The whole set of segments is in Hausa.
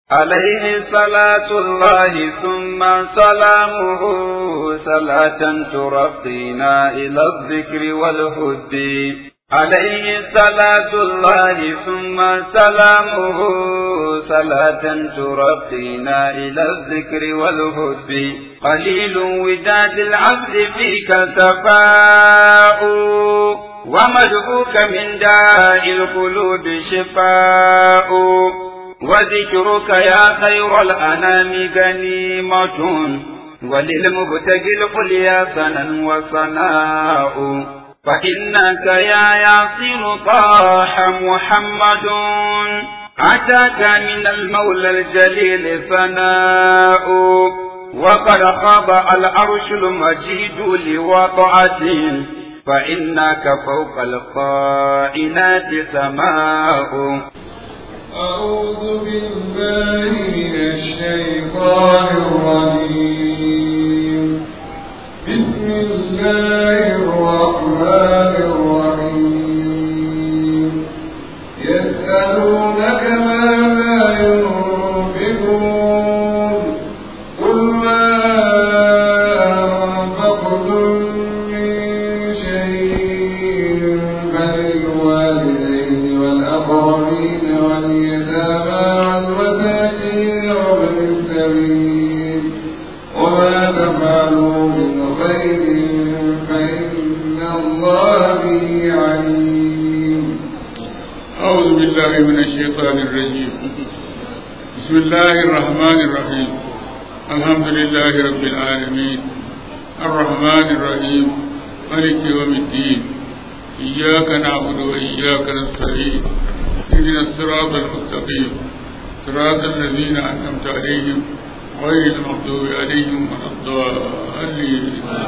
عليه صلاة الله ثم سلامه صلاة ترقينا إلى الذكر والهد عليه صلاة الله ثم سلامه صلاة ترقينا إلى الذكر والهد قليل وداد العبد فيك سفاء ومدعوك من داء القلوب شفاء وذكرك يا خير الأنام غنيمة وللمبتغي القليا سنا وصناء فإنك يا ياسر طاح محمد أتاك من المولى الجليل ثناء وقد خاب العرش المجيد لوضعته فإنك فوق القائنات سماء أعوذ بالله من الشيطان الرجيم بسم الله الرحمن الرحيم يسألونك ماذا ينفقون قل ما أنفقتم من شيء فللوالدين والأقربين واليتامى والمساكين وابن السبيل وما تفعلوا من خير فإن الله به عليم أعوذ بالله من الشيطان الرجيم بسم الله الرحمن الرحيم الحمد لله رب العالمين الرحمن الرحيم ملك يوم الدين إياك نعبد وإياك نستعين اهدنا الصراط المستقيم صراط الذين أنعمت عليهم غير المغضوب عليهم ولا الضالين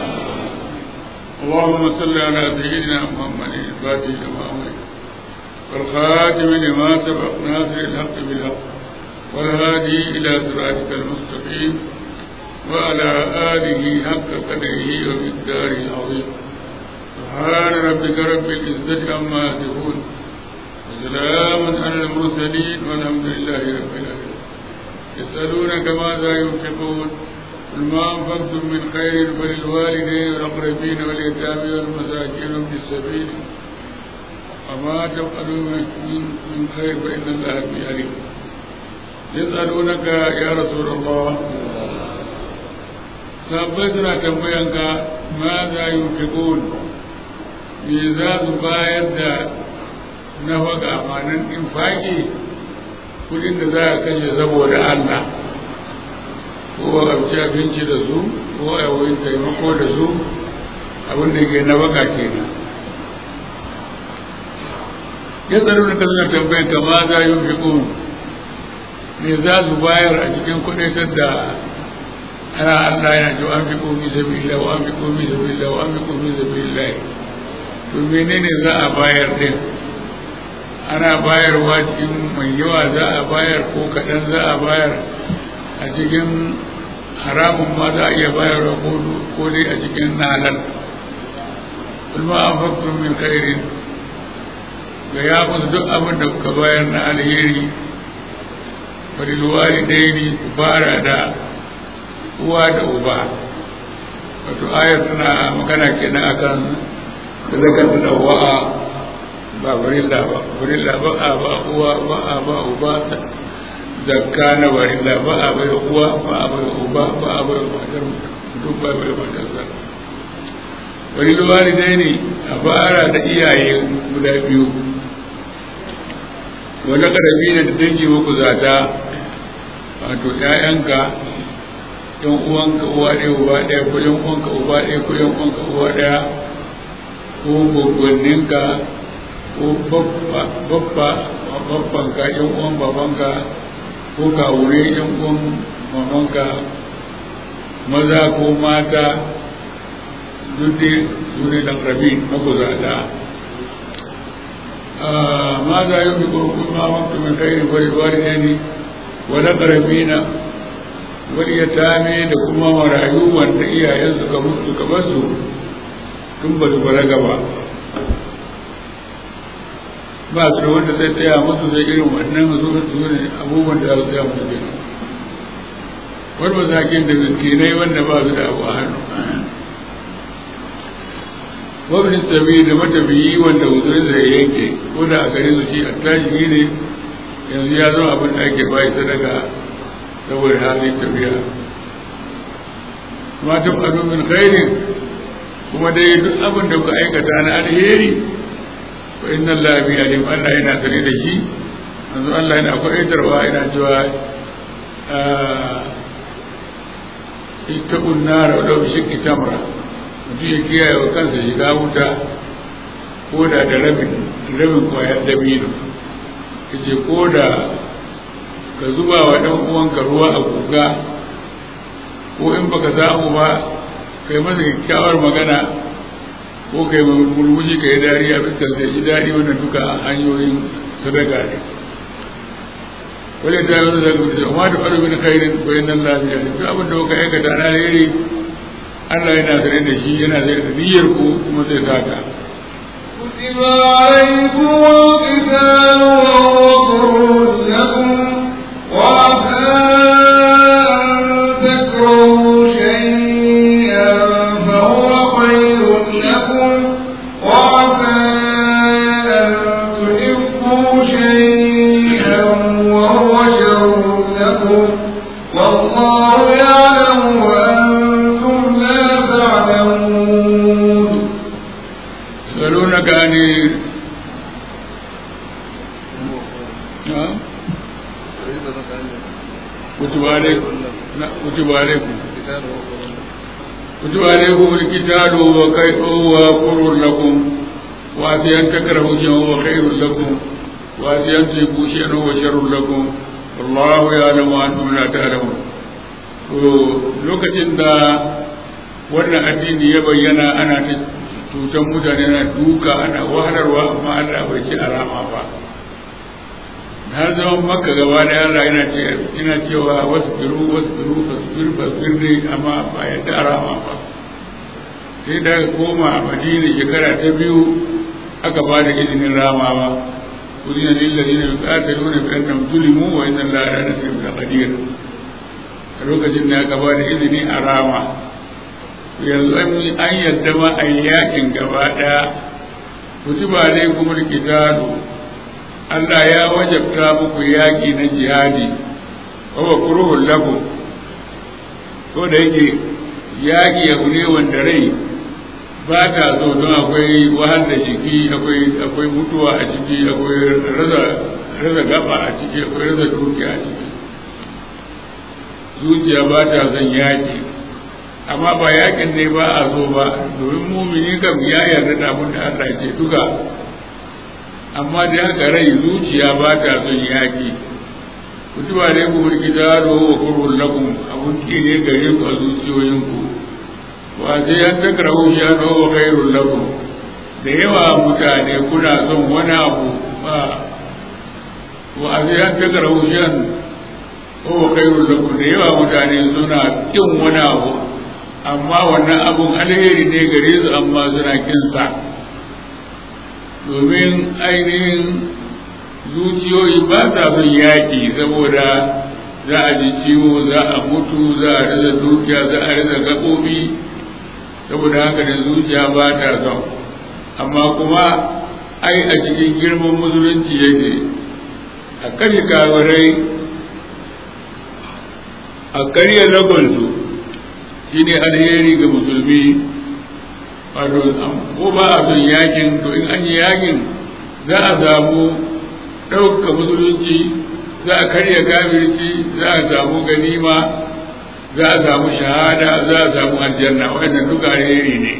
اللهم صل على سيدنا محمد الفاتح لما أمرك والخاتم لما سبق ناصر الحق بالحق والهادي إلى صراطك المستقيم وعلى آله حق قدره ومقداره العظيم سبحان ربك رب العزة عما يصفون وسلام على المرسلين والحمد لله رب العالمين يسألونك ماذا ينفقون قل ما أنفقتم من خير فللوالدين والأقربين واليتامى والمساكين وابن السبيل وما تفعلوا من خير فإن الله به عليم يسألونك يا رسول الله sahabbai suna tambayanka ma za yi fikun me za su bayar da na faga amanin infaki kudin da za a kashe saboda Allah ko a ci abinci da su ko a wurin taimako da su abin da ke na baka kenan ya tsaro da kasar tambayin ka ma za yi fikun me za su bayar a cikin kudaitar da ana Allah yana cewa an fi komi sabilillah wa an fi komi sabilillah wa an fi komi sabilillah to menene za a bayar din ana bayarwa cikin mai yawa za a bayar ko kaɗan za a bayar a cikin haramun ma za a iya bayarwa ko dai a cikin nalan kulma an faktun min khairin ga ya musu duk abin da kuka bayar na alheri farilwari daini ku fara da uwa da uba wato ayar tana magana kenan akan da zakar da wa'a ba barilla ba barilla ba a ba uwa ba a ba uba zakka na barilla ba a bai uwa ba a bai uba ba a bai matar duk ba bai matar sa wani walidai ne a fara da iyaye guda biyu wani karabi ne da dangi muku zata wato 'ya'yanka yan uwanka uwa ɗaya uba ɗaya ko yan uwanka uba ɗaya ko yan uwanka uwa ɗaya ko gwaggwanninka ko babba babbanka yan uwan babanka ko kawure yan uwan mamanka maza ko mata duk dai su ne dan rabi na kuzada ma za yi fi kurkun ma waktu min khairin fa lil walidaini wa laqrabina wani ya tame da kuma marayu wanda iyayen suka mutu suka basu tun ba su balaga ba ba su da wanda zai tsaya musu zai irin wannan su su ne abubuwan da za su tsaya musu kenan wani masakin da miskinai wanda ba su da abu a hannu wabin sabi da matafiyi wanda uzurin zai yanke ko da a gare su shi attajiri ne yanzu ya zama abin da ake bayi sadaka saboda halin tafiya ma ta faɗo min khairin kuma dai duk abin da kuka aikata na alheri wa inna Allah bi alim Allah yana sane da shi yanzu Allah yana kwaitarwa yana cewa ittaqun nar wa law shikki tamra mutum ya kiyaye wa kansa shiga wuta ko da da rabin rabin kwayar dabino kace ko da ka zuba wa dan uwanka ruwa a guga ko in baka samu ba kai masa kyakkyawar magana ko kai murmushi kai dariya fuskar sai ji daɗi wannan duka hanyoyin sadaka ne wale ta yi wani zaka bisa amma da faru min khairin bayan nan lafiya ne duk abin da kuka aikata na alheri Allah yana sane da shi yana sane da niyyar ku kuma zai saka كتب عليكم القتال وهو كره لكم وعسى أن تكرهوا شيئا فهو خير لكم وعسى أن تحبوا شيئا وهو شر لكم والله يعلم وأنتم لا تعلمون يسألونك عن نعم كتب عليكم لا كتب عليكم كتب عليكم القتال وكيف هو كر لكم وأتي أن تكرهوا شيئا وهو خير لكم وأتي أن تحبوا شيئا وهو شر لكم والله يعلم وأنتم لا تعلمون lokacin da wannan addini ya bayyana ana ta cutar mutane na duka ana wahalarwa amma Allah bai ci alama ba har zaman makka gaba da Allah yana ce ina cewa wasu biru wasu biru fasbir fasbir ne amma ba yadda alama ba sai da koma a madina shekara ta biyu aka ba da izinin ramawa kudina lillazina yuqatiluna bi annahum zulimu wa inna allaha la nasir bil qadir a lokacin da aka ba da izini a rama yanzu an yadda ma a yakin gaba ɗaya kutuba alaikum alqitalu Allah ya wajabta muku yaki na jihadi wa wa kuruhul lakum ko da yake yaki abu ne wanda rai ba ta so don akwai wahal da jiki akwai akwai mutuwa a ciki akwai raza raza gaba a ciki akwai raza dukiya a ciki zuciya ba ta son yaki amma ba yakin ne ba a so ba domin mumini kam ya yarda da abin da Allah ya ce duka amma da haka rai zuciya ba ta son yaki kutuba ne ku mulki da wa kurul lakum abun ki ne gare ku a zuciyoyinku wa sai an takrahu shi an wa khairul lakum da yawa mutane kuna son wani abu ba wa sai an takrahu shi an wa khairul lakum da yawa mutane suna kin wani abu amma wannan abun alheri ne gare su amma suna kinsa domin ainihin zuciyoyi ba sa son yaƙi saboda za a ji ciwo za a mutu za a rasa dukiya za a rasa gaɓoɓi saboda haka da zuciya ba ta son amma kuma ai a cikin girman musulunci yake a kashe kawarai a karya lagonsu shi ne alheri ga musulmi wato ko ba a son yakin to in an yi yakin za a samu ɗauka musulunci za a karya kafirci za a samu ganima za a samu shahada za a samu aljanna wannan duka alheri ne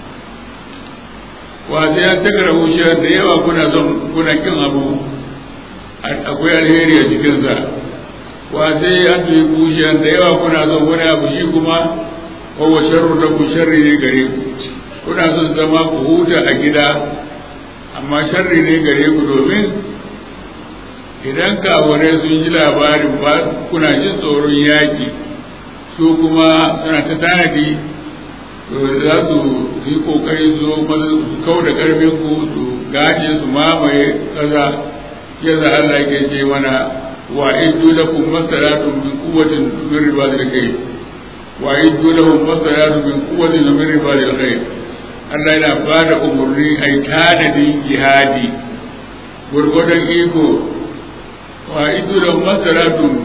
wa sai an takara wushiyar da yawa kuna son kuna kin abu akwai alheri a cikinsa wa sai an tuyi wushiyar da yawa kuna son wani abu shi kuma kowa sharru da ku sharri ne gare ku kuna son zama ku huta a gida amma sharri ne gare ku domin idan kawarai sun ji labarin ba kuna jin tsoron yaƙi su kuma suna ta tanadi to za su yi kokari su zo su kau da karfin ku su gashi su mamaye kaza shi yasa Allah yake ce mana wa iddu lakum masalatun min quwwatin min ribadil khayr wa iddu lahum masalatun min quwwatin min ribadil khayr Allah yana ba da umarni a yi tanadin jihadi gurgudan iko wa iddu lahum masalatun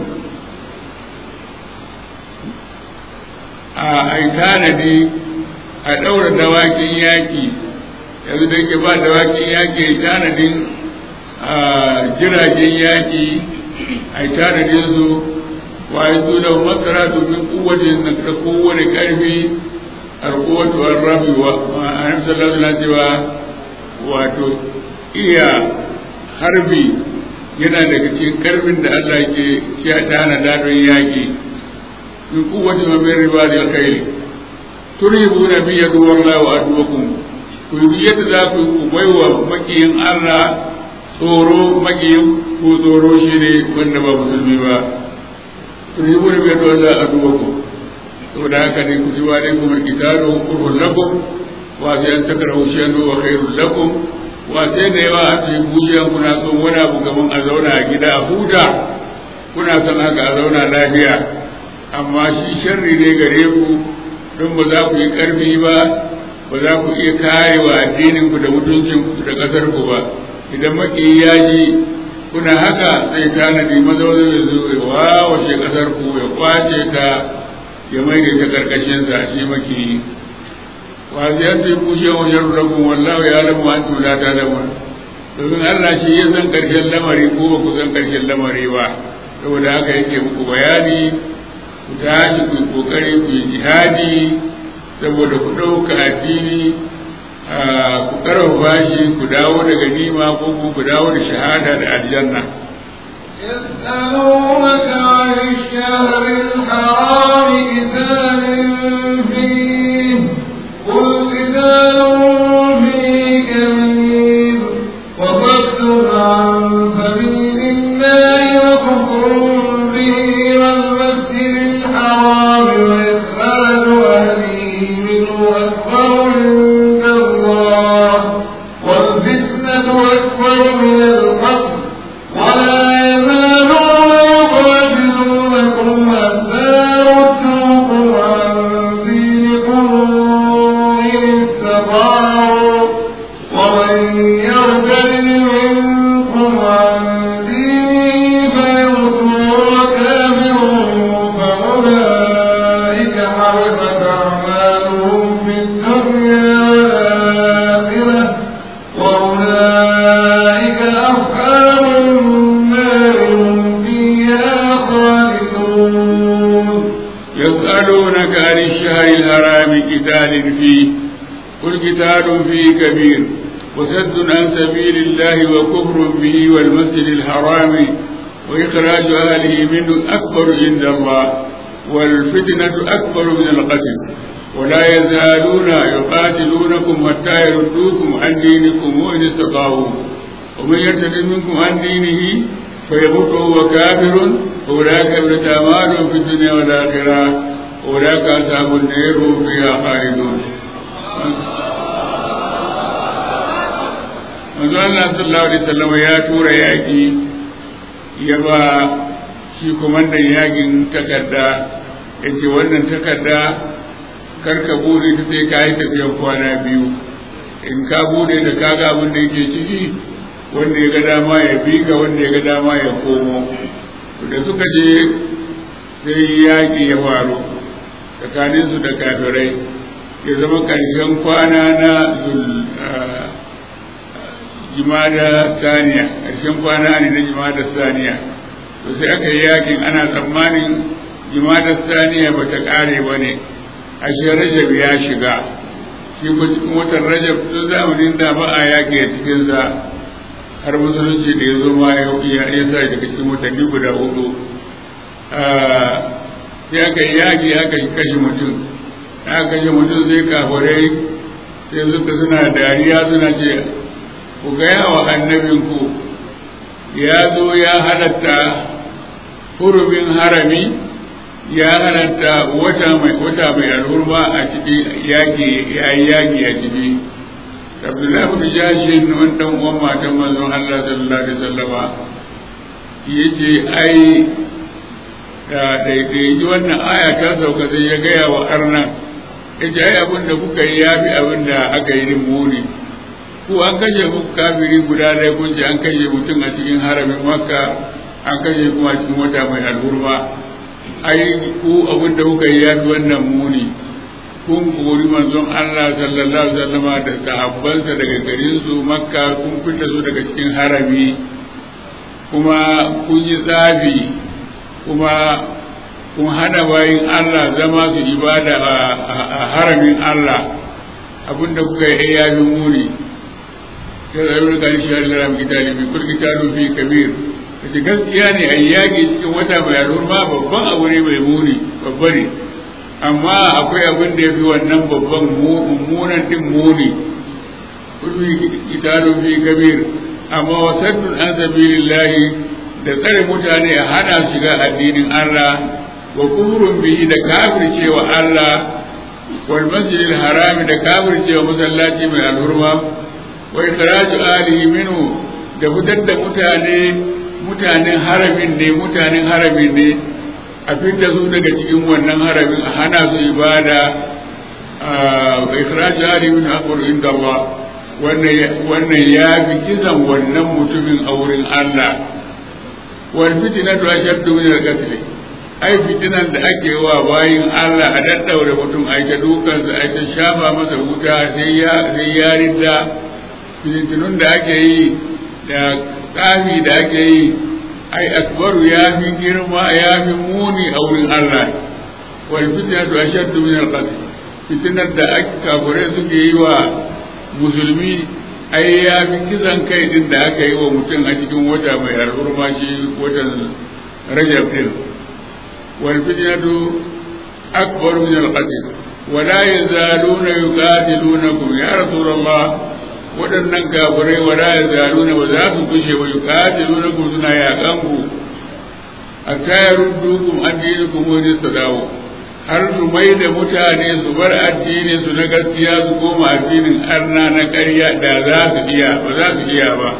a yi tanadi a ɗaura dawakin yaƙi yanzu da ke ba dawakin yaƙi tanadin jiragen yaƙi a yi tanadin su wa yi tuna masara domin kowace na ta kowane ƙarfi alƙuwatu an rabi wa a nan sallallahu alaihi cewa wato iya harbi yana daga cikin ƙarfin da Allah ke ya tanada don yaƙi min kowace mamin riba da alkhairi turhibuna bi yadu wallahu wa aduwakum ku yi yadda za ku ku baiwa makiyin Allah tsoro makiyin ko tsoro shi ne wanda ba musulmi ba turhibuna bi yadu wallahu wa aduwakum saboda haka ne ku ji wa dai kuma kitabu kurhun lakum wa sai an takrahu shay'an wa khairul lakum wa sai da yawa a ce bujiyan kuna son wani abu gaban a zauna a gida a huta kuna son haka a zauna lafiya amma shi sharri ne gare ku don ba za ku yi ƙarfi ba ba za ku iya kare wa addinin ku da mutuncin ku da ƙasar ku ba idan maki ya ji kuna haka zai tanadi mazauni ya zo ya wawashe ƙasar ku ya kwace ta ya mai da ta ƙarƙashin sa shi maki wa zai ta ku shi wa sharu da kun wallahu ya lamu an tula ta da domin Allah shi ya san ƙarshen lamari ko ba ku san ƙarshen lamari ba saboda haka yake muku bayani ku tashi ku yi kokari ku yi jihadi saboda ku ɗauka addini ku karfafa shi ku dawo daga nima ko ku dawo da shahada da aljanna يسألونك عن الشهر الحرام قتال فيه قل قتال فيه كبير وصد عن سبيل الله وكفر به والمسجد الحرام وإخراج أهله منه أكبر عند الله والفتنة أكبر من القتل ولا يزالون يقاتلونكم حتى يردوكم عن دينكم إن استطاعوا ومن يرتد منكم عن دينه فيمت وهو كافر فأولئك حبطت أعمالهم في الدنيا والآخرة وأولئك أصحاب النار هم فيها خالدون يسألونك عن الشهر الحرام قتال فيه قل قتال فيه كبير وسد عن سبيل الله وكفر به والمسجد الحرام وإخراج أهله منه أكبر عند الله والفتنة أكبر من القتل ولا يزالون يقاتلونكم حتى يردوكم عن دينكم إن استطاعوا ومن يرتد منكم عن دينه فيموت وهو كافر أولئك ابن أعمال في الدنيا والآخرة أولئك أصحاب النار هم فيها خالدون manzo Allah sallallahu alaihi wasallam ya tura yaki ya ba shi komandan yakin takarda yace wannan takarda karka bude ta sai ka yi tafiyan kwana biyu in ka bude da kaga abin da yake ciki wanda ya ga dama ya bi ga wanda ya ga dama ya komo da suka je sai yaƙi ya faru tsakaninsu da kafirai ya zama ƙarshen kwana na jimada saniya ƙarshen kwana ne na jimada saniya to sai aka yi yakin ana tsammanin jimada saniya ba ta ƙare ba ne ashe rajab ya shiga shi watan rajab tun zamanin da ba a yaƙi a cikinsa har musulunci da ya zo ma ya ya sa daga cikin watanni guda hudu sai aka yi yaƙi aka kashe mutum aka kashe mutum sai kafurai sai suka suna dariya suna ce ku gaya wa annabinku ya zo ya halatta hurumin harami ya halatta wata mai wata mai alhurma a ciki yaƙi ya yi yaƙi a ciki abdullahi bin jashin wani dan uwan matan manzon Allah sallallahu alaihi wasallama yace ai da daidai wannan aya ta sauka sai ya gaya wa arnan yace ai abin da kuka yi ya fi abin da aka yi din muni ku an kashe muku kafiri guda ɗaya kun ce an kashe mutum a cikin haramin makka an kashe kuma cikin wata mai alhurma ai ku abin da kuka yi ya fi wannan muni kun kori manzon Allah sallallahu alaihi wasallam da sahabbansa daga garin su makka kun fita su daga cikin harami kuma kun yi tsafi kuma kun hana bayin Allah zama su ibada a haramin Allah abinda kuka yi ya fi muni ya zaru da shi Allah ram kitali bi kulli kitabu fi kabir kace gaskiya ne a yaƙi cikin wata mai al'umma babban abu ne mai muni babba ne amma akwai abin da ya fi wannan babban mummunan din muni kulli kitabu fi kabir amma wasaddun an sabilillahi da tsare mutane a hana shiga addinin Allah wa kufrun bihi da kafircewa Allah wal masjidil harami da kafircewa masallaci mai alhurma wa ikhraju alihi minhu da fitar da mutane mutanen haramin ne mutanen haramin ne a fitar su daga cikin wannan haramin a hana su ibada wa ikhraju alihi minhu aqul inda Allah wannan ya fi kisan wannan mutumin a wurin Allah wal fitnatu ashaddu min al-qatl ai fitinan da ake wa bayin Allah a daddaure mutum ai ta dukan sa ai ta shafa masa wuta sai ya sai ya ridda fitinun da ake yi da kafi da ake yi ai akbaru ya fi girma ya fi muni a wurin Allah wal fitnatu ashaddu min al-qatl fitinar da ake kafure suke yi wa musulmi ai ya fi kisan kai din da aka yi wa mutum a cikin wata mai al'urma shi watan rajab din wal fitnatu akbar min al qatl wa la yazaluna yuqatilunakum ya rasulullah waɗannan kafirai wa la yazaluna ba za su kushe wa yuqatilunakum suna yaƙan ku hatta yaruddukum an dinikum wa tadawu har su mai da mutane su bar addini su na gaskiya su koma addinin arna na ƙarya da za su iya ba za su iya ba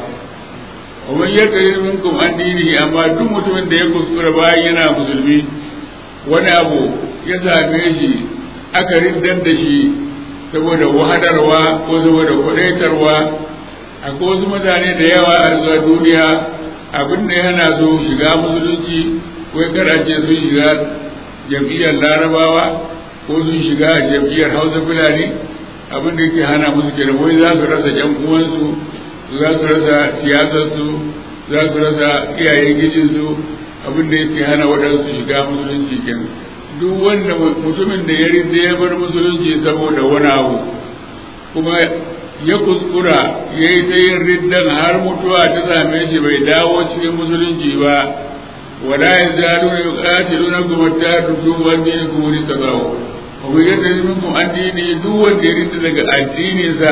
wa man yakrir minkum addini amma duk mutumin da ya kuskura bayan yana musulmi wani abu ya same shi aka riddar da shi saboda wahadarwa ko saboda kudaitarwa akwai wasu mutane da yawa a zuwa duniya abin da yana so shiga musulunci ko karace sun shiga jam'iyyar larabawa ko sun shiga jam'iyyar hausa fulani abin da yake hana musu kenan wai za su rasa yan uwansu za su rasa siyasarsu za su rasa iyayen gijinsu abin da yake hana waɗansu shiga musulunci kenan duk wanda mutumin da ya rinda ya bar musulunci saboda wani abu kuma ya kuskura ya yi ta yin riddan har mutuwa ta same shi bai dawo cikin musulunci ba ولا يزالون يقاتلونكم حتى تردوا عن دينكم ان استطاعوا ومن يرتد منكم عن دينه دو wanda ya rinta daga addininsa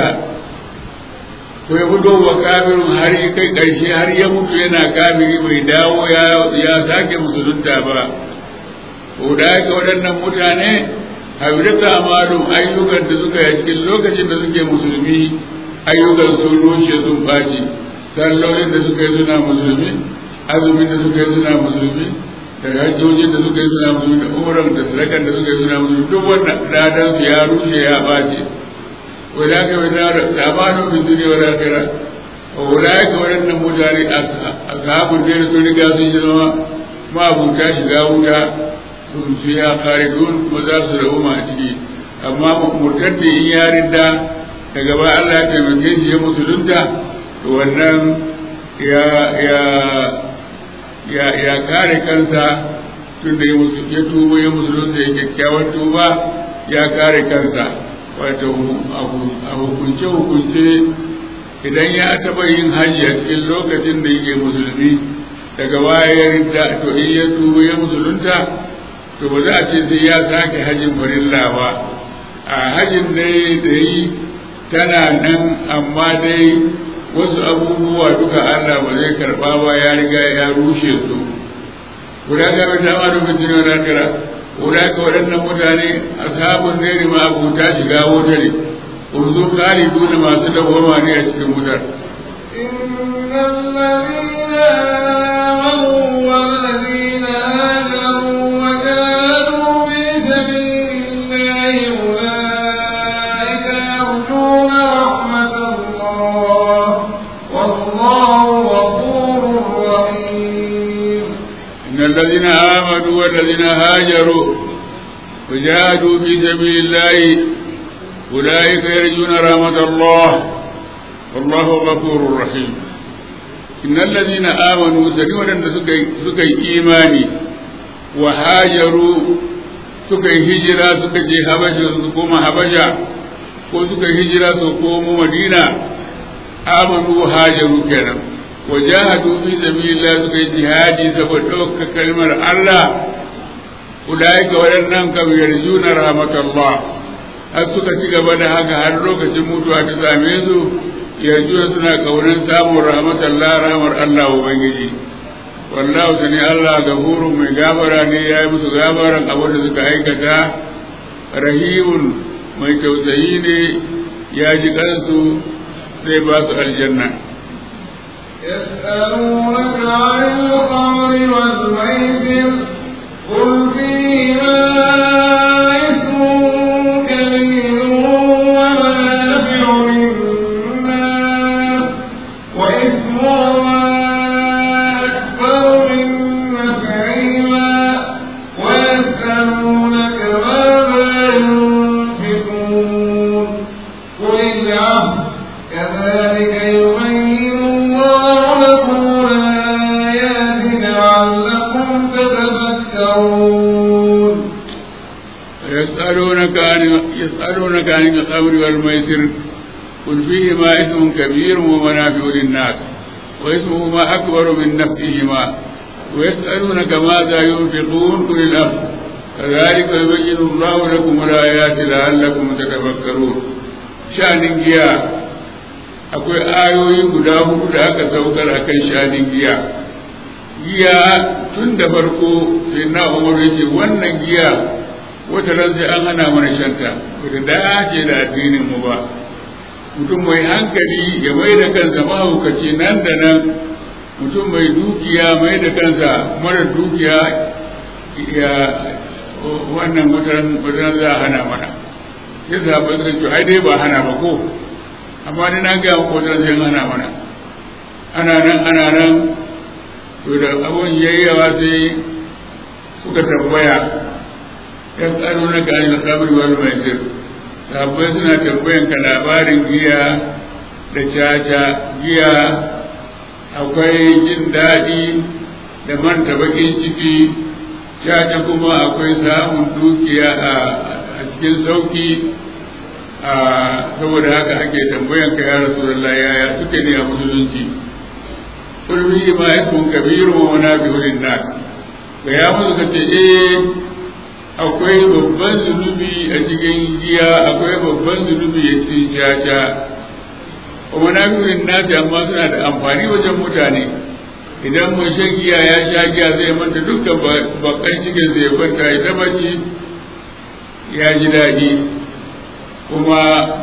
ko ya fito wa kafirin har ya kai ƙarshe har ya mutu yana kafiri bai dawo ya sake musulunta ba ko da haka waɗannan mutane habirata amalum ayyukan da suka yi cikin lokacin da suke musulmi ayyukan sun rushe sun ɓaci sallolin da suka yi suna musulmi azumin da suka yi suna musulmi da hajjojin da suka yi suna musulmi da umran da sadakan da suka yi suna musulmi duk wannan ladan su ya rushe ya bace wai da aka yi da tsamanu bin duniya wa lakira wai ka waɗannan mutane a sahabun da sun riga sun yi zama ma'abuta shiga wuta sun su ya kare dun kuma za su rabu ma a ciki amma murtadda in ya rinda daga ba Allah ya taimake shi ya musulunta to wannan ya ya ya ya kare kansa tun da ya tuba ya musulunta ya kyakkyawan tuba ya kare kansa wato a hukunce hukunce idan ya taɓa yin hajji a cikin lokacin da yake musulmi daga baya ya rinda to in ya tuba ya musulunta to ba za a ce sai ya sake hajjin farilla ba a hajjin dai da yi tana nan amma dai wasu abubuwa duka Allah ba zai karba ba ya riga ya rushe su guda ga mai dama da mutum na kira guda ga waɗannan mutane ashabun ne ma abuta shiga wuta ne kuma su khaliduna masu dawwama ne a cikin wutar إن الذين آمنوا والذين هاجروا وجاهدوا في سبيل الله أولئك يرجون رحمة الله والله غفور رحيم إن الذين آمنوا والذين هاجروا وجاهدوا في سبيل الله أولئك يرجون رحمة الله والله غفور رحيم إن الذين آمنوا سنونا سكي إيماني وهاجروا سكي هجرة سكي هبشة سكوم هبشة ko suka hijira su komo madina amanu hajaru kenan wajahadu fi sabilillah suka yi jihadi saboda ɗauka kalmar Allah ulaika waɗannan kam yarjuna rahmatullah har suka ci gaba da haka har lokacin mutuwa ta same su yarjuna suna kaunan samun rahmatullah rahmar Allah ubangiji wallahu sani Allah gafurun mai gafara ne ya yi musu gafaran abin da suka aikata rahimun mai tausayi ne ya ji kansu zai ba su aljanna يسألونك عن الخمر والميسر قل فيهما إثم كبير ومنافع للناس وإثمهما أكبر من نفعهما ويسألونك ماذا ينفقون قل العفو كذلك يبين الله لكم الآيات لعلكم تتفكرون يسألونك عن يسألونك عن الخمر والميسر قل فيهما إثم كبير ومنافع للناس وإثمهما أكبر من نفعهما ويسألونك ماذا ينفقون قل الأمر كذلك يبين الله لكم الآيات لعلكم تتفكرون شأن جيا akwai ayoyi guda hudu da aka saukar a kan shanin giya giya tun da farko sai na umar yake wannan giya wata ran sai an hana mana shanta bata dace da addinin mu ba mutum mai hankali ya mai da kansa mahaukaci nan da nan mutum mai dukiya mai da kansa mara dukiya ya wannan wata ran za a hana mana sai sahabbai suka ce ai dai ba hana ba ko amma ni na ga ko wata ran sai an hana mana ana nan ana nan to da abun yayyawa sai suka tambaya yas'alunaka anil khamri wal maisir sahabbai suna tambayan ka labarin giya da caca giya akwai jin daɗi da manta bakin ciki caca kuma akwai samun dukiya a cikin sauki a saboda haka ake tambayan ka ya rasulullah yaya suke ne a musulunci kulmi ma ismun kabiru wa munafiqun linnas ga ya musu kace eh akwai babban zunubi a cikin giya akwai babban zunubi a cikin caca kuma na nufin nasi amma suna da amfani wajen mutane idan mai shan giya ya sha giya zai manta dukkan bakan cikin zai kwanta ya taba ci ya ji daɗi kuma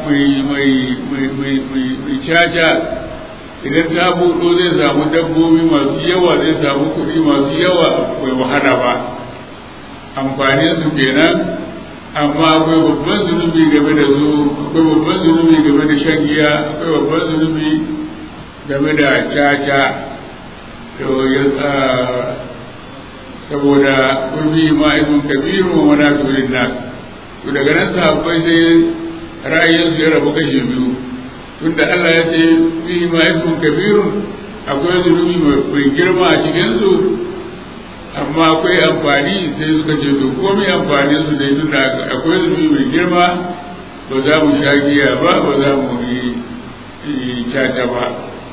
mai caca idan ta buɗo zai samu dabbobi masu yawa zai samu kuɗi masu yawa bai wahala ba amfanin su kenan amma akwai babban zunubi game da su akwai babban zunubi game da shan giya akwai babban zunubi game da caca to ya saboda kurbi ma'aikun kabiru wa manafi'in nas to daga nan sahabbai sai ra'ayin su ya rabu kashe biyu tunda Allah ya ce fi ma'aikun kabirun akwai zunubi mai girma a cikin su amma akwai amfani sai suka ce to komai amfanin su dai tunda akwai zunubi mai girma ba za mu sha giya ba ba za mu yi caca ba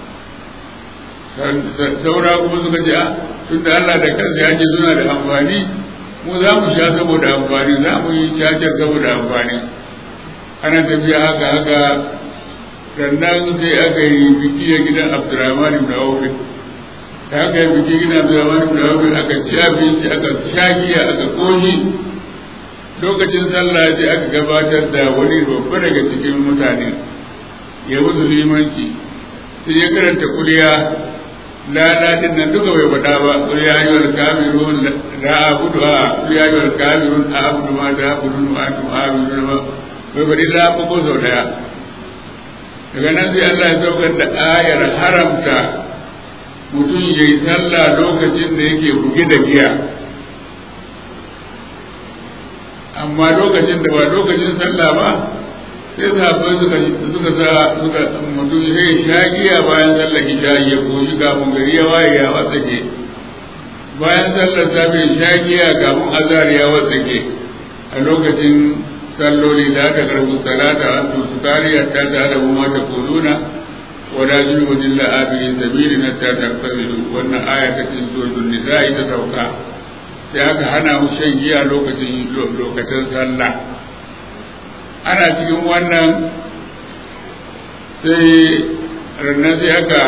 saura kuma suka ce tunda Allah da kansa ya ce suna da amfani mu za mu sha saboda amfani za mu yi cacar saboda amfani ana tafiya haka haka sannan sai aka yi biki a gidan Abdurrahman ibn Auf da aka yi biki gidan Abdurrahman ibn Auf aka ci abinci aka sha giya aka koshi lokacin sallah sai aka gabatar da wani babba daga cikin mutane ya musu limanci sai ya karanta kuliya ladadin nan duka bai faɗa ba qul ya ayyuhal kafirun la a'budu a qul ya ayyuhal kafirun a'budu ma ta'budun wa antum a'budun ma bai faɗi la ba ko sau daya daga nan sai Allah ya saukar da ayar haramta mutum ya yi sallah lokacin da yake buge da giya amma lokacin da ba lokacin sallah ba sai sahabbai suka suka sa suka mutum sai sha giya bayan sallar isha ya koyi kafin gari ya waye ya watsake bayan sallar safe sha giya kafin azhar ya watsake a lokacin salloli da aka karbu salata an tu tariya ta ta da mu ta kuluna wala junubu illa abiri sabili na ta tarfazilu wannan aya ta cikin suratul nisa'i ta sauka sai aka hana mu shan giya lokacin lokacin sallah ana cikin wannan sai rannan sai aka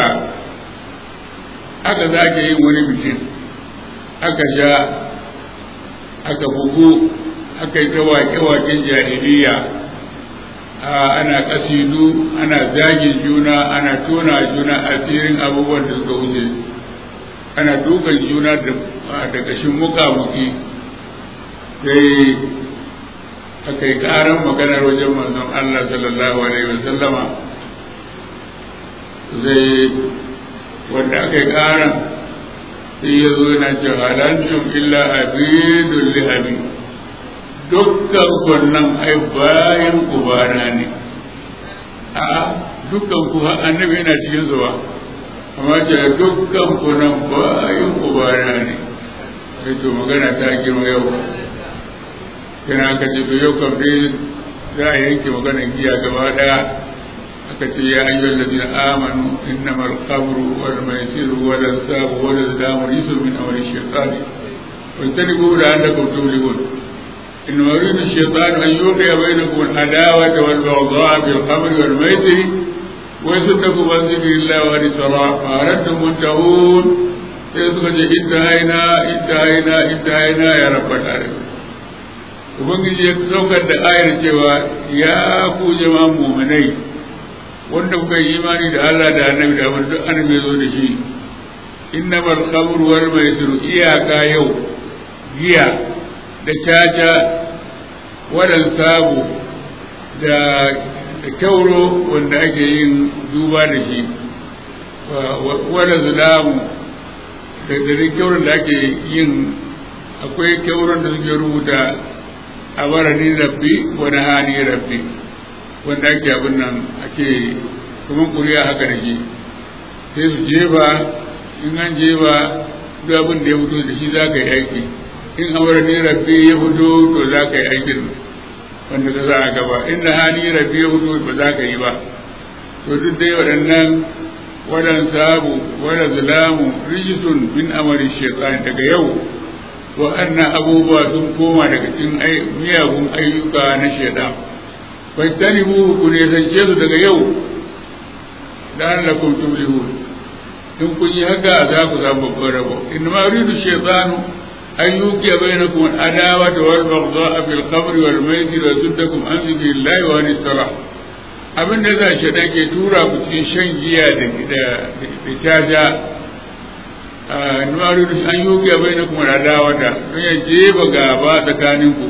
aka zake yin wani bikin aka sha aka bugu aka yi ta waƙe-waƙen jahiliya ana ƙasidu ana zagin juna ana tona juna asirin abubuwan da suka wuce ana dukan juna da ƙashin muƙamuƙi sai aka yi ƙaran maganar wajen manzon Allah sallallahu alaihi wa sallama zai wanda aka yi ƙaran sai ya zo yana ce halantum illa abidun lihabi dukkan kunnan ai bayan ubana ne a dukkan ku annabi yana cikin zuwa amma ce dukkan kunan bayan ubana ne sai to magana ta girma yau kina aka ce to yau kam dai za a yanke maganar giya gaba daya aka ce ya ayyuhal ladina amanu innamal khamru wal maisiru wal ansabu wal azlamu rijsun min amali shaytani wajtanibu la'allakum tuflihun إنما يريد الشيطان أن يوقع بينكم العداوة والبغضاء في الخمر والميسر ويصدكم عن ذكر الله وعن الصلاة فأردتم منتهون يدخل انتهينا انتهينا انتهينا يا رب العالمين ubangiji ya saukar da ayar cewa ya ku jama'an muminai wanda kuka yi imani da Allah da annabi da abin duk annabi zo da shi innamal khamru wal maisir iyaka yau giya da caca wadan sabu da kyauro wanda ake yin duba da shi wadda zulamu da dare kyauron da ake yin akwai kyauron da suke rubuta a barani rabbi wani hani rabbi wanda ake abin nan ake kuma kuriya haka da shi sai su jefa in an jefa duk abin da ya fito da shi za ka yi aiki in amarni rabbi ya fito to za ka yi aikin wanda ka za a gaba in na hani rabbi ya fito ba za ka yi ba to duk dai waɗannan waɗan sabu waɗan zulamu rijisun bin amari shaitan daga yau waɗannan abubuwa sun koma daga cikin miyagun ayyuka na shaitan bai tanibu ku ne zance su daga yau da Allah kun tuflihun in kun yi haka za ku samu babban rabo in ma yuridu shaitanu أن يوقي بينكم العداوة والبغضاء في الخمر والميسر ويصدكم عن ذكر الله وعن الصلاة abin da za shi ke tura ku cikin shan giya da caja a nuwaru da an yi a bai na kuma adawata don ya jeba gaba tsakaninku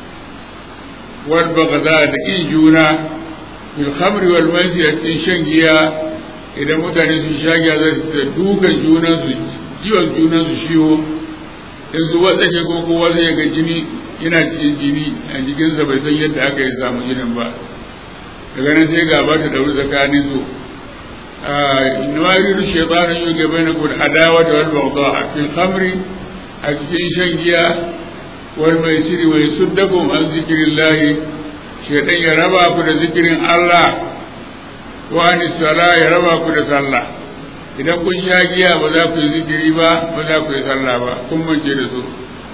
wal bagada da in juna bil khamri wal maisir a cikin shan giya idan mutane sun sha giya za su dukan junan su jiwon junan su shiwo in su watsake ko kowa zai ga jini yana cikin jini a jikinsa bai san yadda aka yi samu jinin ba daga nan sai gaba ta dauri tsakanin su inna yuridu shaytanu yuga bainakum adawa wal baghdha fil khamri a cikin shan giya wal maisiri wa yasuddakum an zikrillahi shaytan ya raba ku da zikirin Allah wa an sala ya raba ku da sallah idan kun sha giya ba za ku yi zikiri ba ba za ku yi sallah ba kun mance da su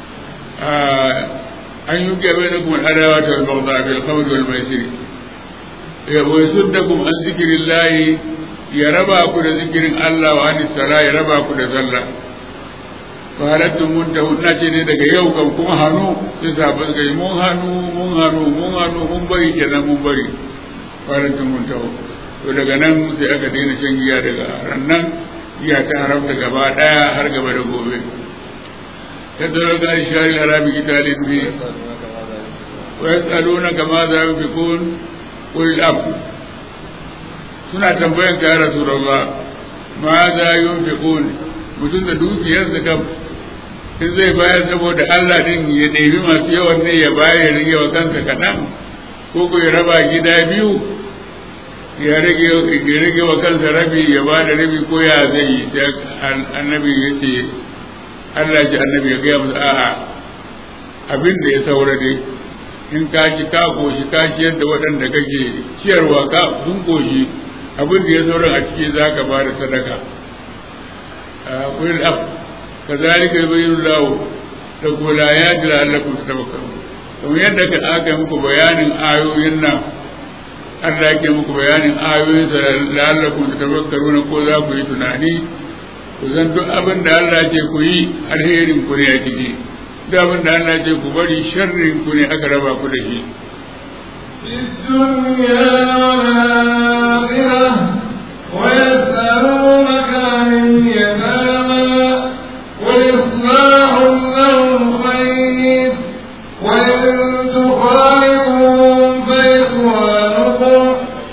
an yi gaba da kuma adawa ta albauta fil khamr wal maisir ya wa yasuddakum an zikrillahi ya raba ku da zikirin Allah wa an sala ya raba ku da sallah farattun mun ta na ce ne daga yau kan kuma hannu sai sabon kai mun hannu mun hannu mun hannu mun bari kenan mun bari farattun mun ta to daga nan sai aka daina shan giya daga rannan giya ta haramta gaba daya har gaba da gobe yadda da ga shari harabi italin bi wa yasaluna kama za yunfiqun qul af suna tambayan ka ya rasulullah ma za yunfiqun mutum da dukiyar da kam in zai bayar saboda Allah din ya ɗebi masu yawan ne ya bayar ya rage wa kansa kaɗan ko ko ya raba gida biyu ya rage ya rage wa kansa rabi ya ba da rabi ko ya zai yi sai annabi ya ce Allah ji annabi ya gaya musu a'a abin da ya saura dai in ka ci ka koshi ka ciyar da waɗanda kake ciyarwa ka sun koshi abin da ya saura a ciki za ka ba da sadaka قل الأب كذلك يبين الله لكم الآيات لعلكم تتفكرون kamar yadda ka aka muku bayanin ayoyin nan Allah yake muku bayanin ayoyin sa la'allakum tatafakkaruna ko za ku yi tunani ku san duk abin da Allah ce ku yi alherin ku ne a ciki duk abin da Allah ce ku bari sharrin ku ne aka raba ku da shi ويسألونك عن اليتامى وإصلاح لهم خير وإن تخالفوهم فإخوانكم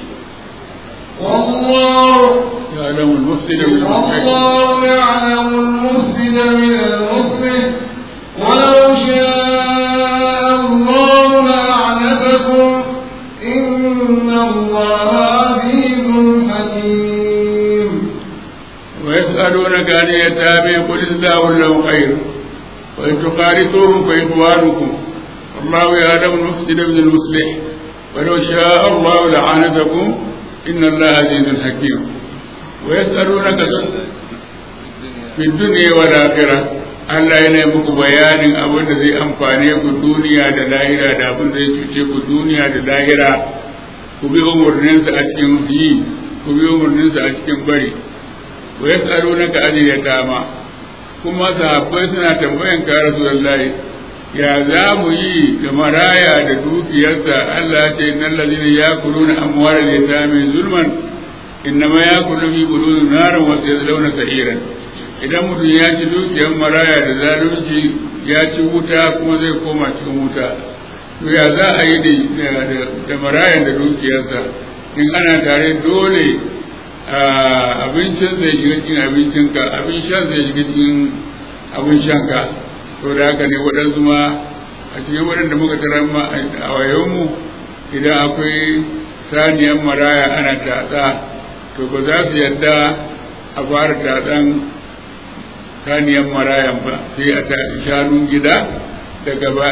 والله يعلم المفسد من المصلح والله يعلم المفسد من المصلح ولو شاء الله لأعنتكم إن الله عزيز حكيم ويسألونك عن اليتامى قل إصلاح لهم خير وإن تخالطوهم فإخوانكم والله يعلم المفسد من المصلح ولو شاء الله لعانتكم إن الله عزيز حكيم ويسألونك في الدنيا والآخرة Allah yana muku bayanin abin da zai amfane ku duniya da lahira da abin da zai cuce ku duniya da lahira ku bi umarninsa a cikin yi ku bi umarninsa a cikin bari wa yas'alunaka an yatama kuma sahabbai suna tambayan ka rasulullahi ya za mu yi da maraya da dukiyarsa Allah ce innal ladina yakuluna amwalal yatami zulman innama yakulu fi bulun naran wa sayadlawna sa'iran idan mutum ya ci dukiyar maraya da zalunci ya ci wuta kuma zai koma cikin wuta to ya za a yi da marayan da dukiyarsa in ana tare dole abincin zai shiga cikin abincinka abin shan zai shiga cikin abin shanka to da haka ne waɗansu ma a cikin waɗanda muka tara ma a wayonmu idan akwai saniyar maraya ana tatsa to ba za su yadda a fara tatsan saniyar marayan ba sai a ta shanun gida daga ba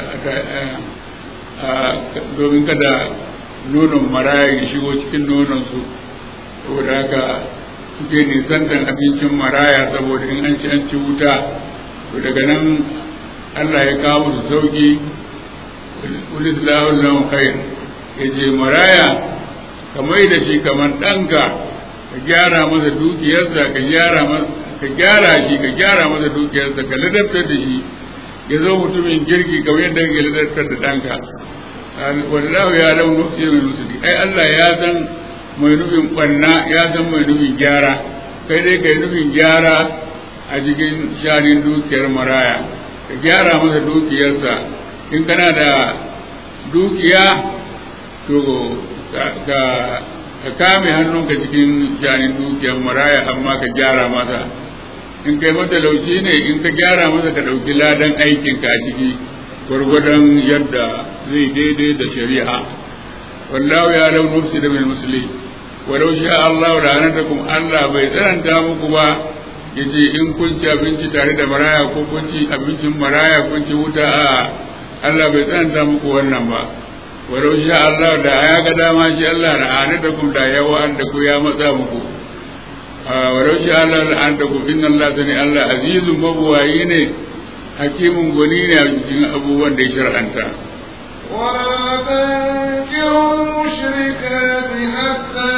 domin kada nonon maraya ya shigo cikin nononsu saboda haka suke nisantan abincin maraya saboda in an ci an ci wuta to daga nan Allah ya kawo su sauki ulis lahun khair ya je maraya ka mai da shi kamar ɗanka ka gyara masa dukiyarsa ka gyara masa ka gyara shi ka gyara masa dukiyarsa ka ladabtar da shi ya zo mutumin girki kamar yadda kake ladabtar da ɗanka wallahu ya lau nufi mai musulmi ai Allah ya san mai nufin ɓanna ya san mai nufin gyara kai dai kai nufin gyara a cikin shanin dukiyar maraya ka gyara masa dukiyarsa in kana da dukiya to ka ka kame hannunka cikin shanin dukiyar maraya amma ka gyara masa in kai matalauci ne in ka gyara masa ka ɗauki ladan aikinka a ciki gwargwadon yadda zai daidai da shari'a wallahu ya lau nufsi da mai musulmi walau sha Allah da anatakum Allah bai tsananta muku ba yace in kun ci abinci tare da maraya ko kun ci abincin maraya kun ci wuta a Allah bai tsananta muku wannan ba walau sha Allah da ya ga dama shi Allah da anatakum da yawa da ku ya matsa muku walau sha Allah da anatakum inna Allah sani Allah azizun mabuwayi ne hakimin gwani ne a cikin abubuwan da ya shar'anta ولا تنكروا المشركات حتى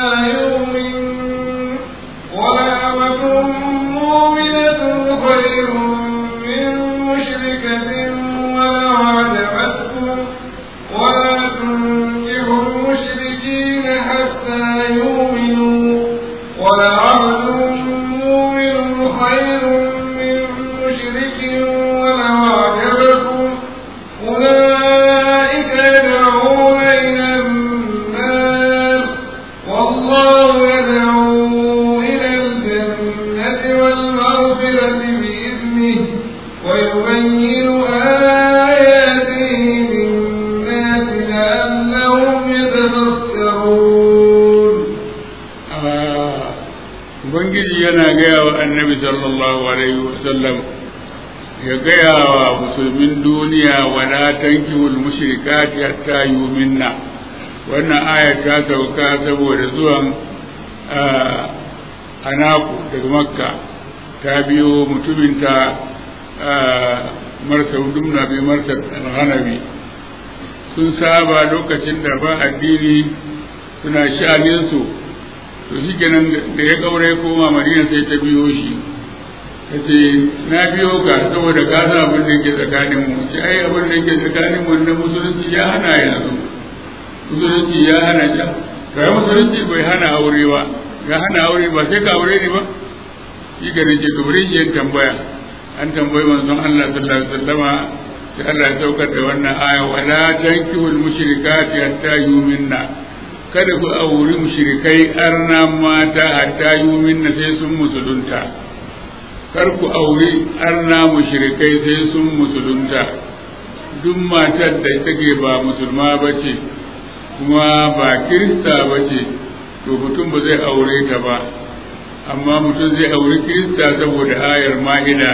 يؤمنوا ولأمة مؤمنة خير مشركة ولو عجبتكم ولا تنكحوا المشركين حتى يؤمنوا ولعبد مؤمن خير من مشرك ولو أعجبكم أولئك يدعون إلى النار والله يدعو إلى الجنة والمغفرة بإذنه ويبين آياته للناس لعلهم يتذكرون Ubangiji yana gaya wa annabi sallallahu alaihi wasallam ya gaya wa musulmin duniya wala tankihul mushrikati hatta yuminna wannan aya ta sauka saboda zuwan anaku daga makka ta biyo mutumin ta marsa dumna bai marsa alhanabi sun saba lokacin da ba addini suna sha'aninsu to shi kenan da ya kaure koma madina sai ta biyo shi ta ce na biyo ka saboda ka san abin da yake tsakanin mu ce ai abin da yake tsakanin mu na musulunci ya hana yanzu musulunci ya hana ja kai musulunci bai hana aure ba ya hana aure ba sai ka aure ne ba shi kenan ce to bari yin tambaya an tambayi manzon Allah sallallahu alaihi wasallama sai Allah ya saukar da wannan aya wala tankihul mushrikati hatta yuminna kada ku auri mushrikai arna mata hatta yuminna sai sun musulunta kar ku auri arna mushrikai sai sun musulunta duk matar da take ba musulma bace kuma ba kirista bace to mutum ba zai aure ta ba amma mutum zai auri kirista saboda ayar ma'ida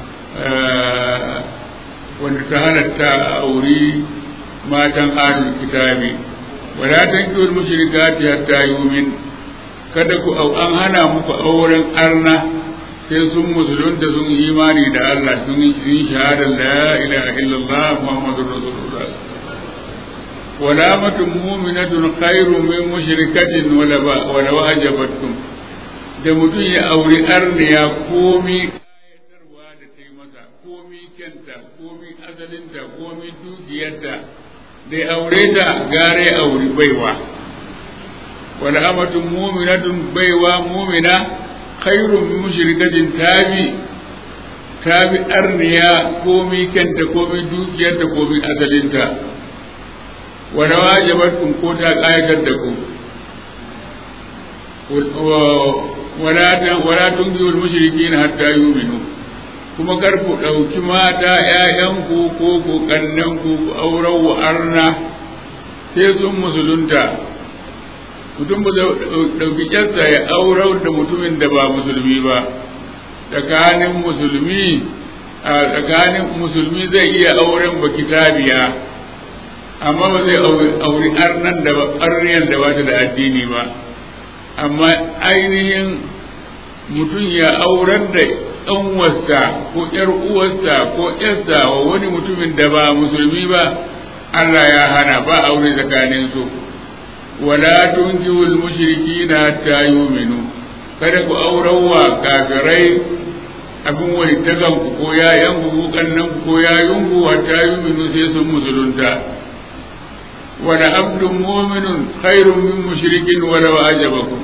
wanda ta halatta auri matan adul kitabi wala tankihul mushrikati hatta yumin kada ku au an hana muku auren arna sai sun musulunta sun imani da Allah sun yi shahadar la ilaha illallah muhammadur rasulullah wala matun mu'minatun khairu min mushrikatin wala ba wala wajabatkum da mutum ya auri arniya komi kayatarwa da ta yi masa komi kyanta komi azalinta komi dukiyarta da aure ta gare auri baiwa wala amatun mu'minatun baiwa mu'mina khairun min mushrikatin tabi tabi arniya komi kanta komi dukiyarta komi azalinta wala wajabatkum ko ta kayatar da ku wala wala tunjul mushrikin hatta yu'minu kuma kar ku ɗauki mata ‘ya'yanku ko ku ƙannenku ku auren wa arna sai sun musulunta mutum ba zai ɗauki ƙyarsa ya auren da mutumin da ba musulmi ba tsakanin musulmi a tsakanin musulmi zai iya auren ba kitabiya amma ba zai auri arnan da arniyan da ba ta da addini ba amma ainihin mutum ya auren da ɗan wasta ko ƴar uwarsa ko ƴarsa wa wani mutumin da ba musulmi ba Allah ya hana ba aure tsakanin su wala tunkihul mushrikina hatta yu'minu kada ku auren wa kafirai abin wani tagan ku ko yayan ku ko kannan ku ko yayun ku hatta yu'minu sai sun musulunta wala abdun mu'minun khairun min mushrikin wala ajabakum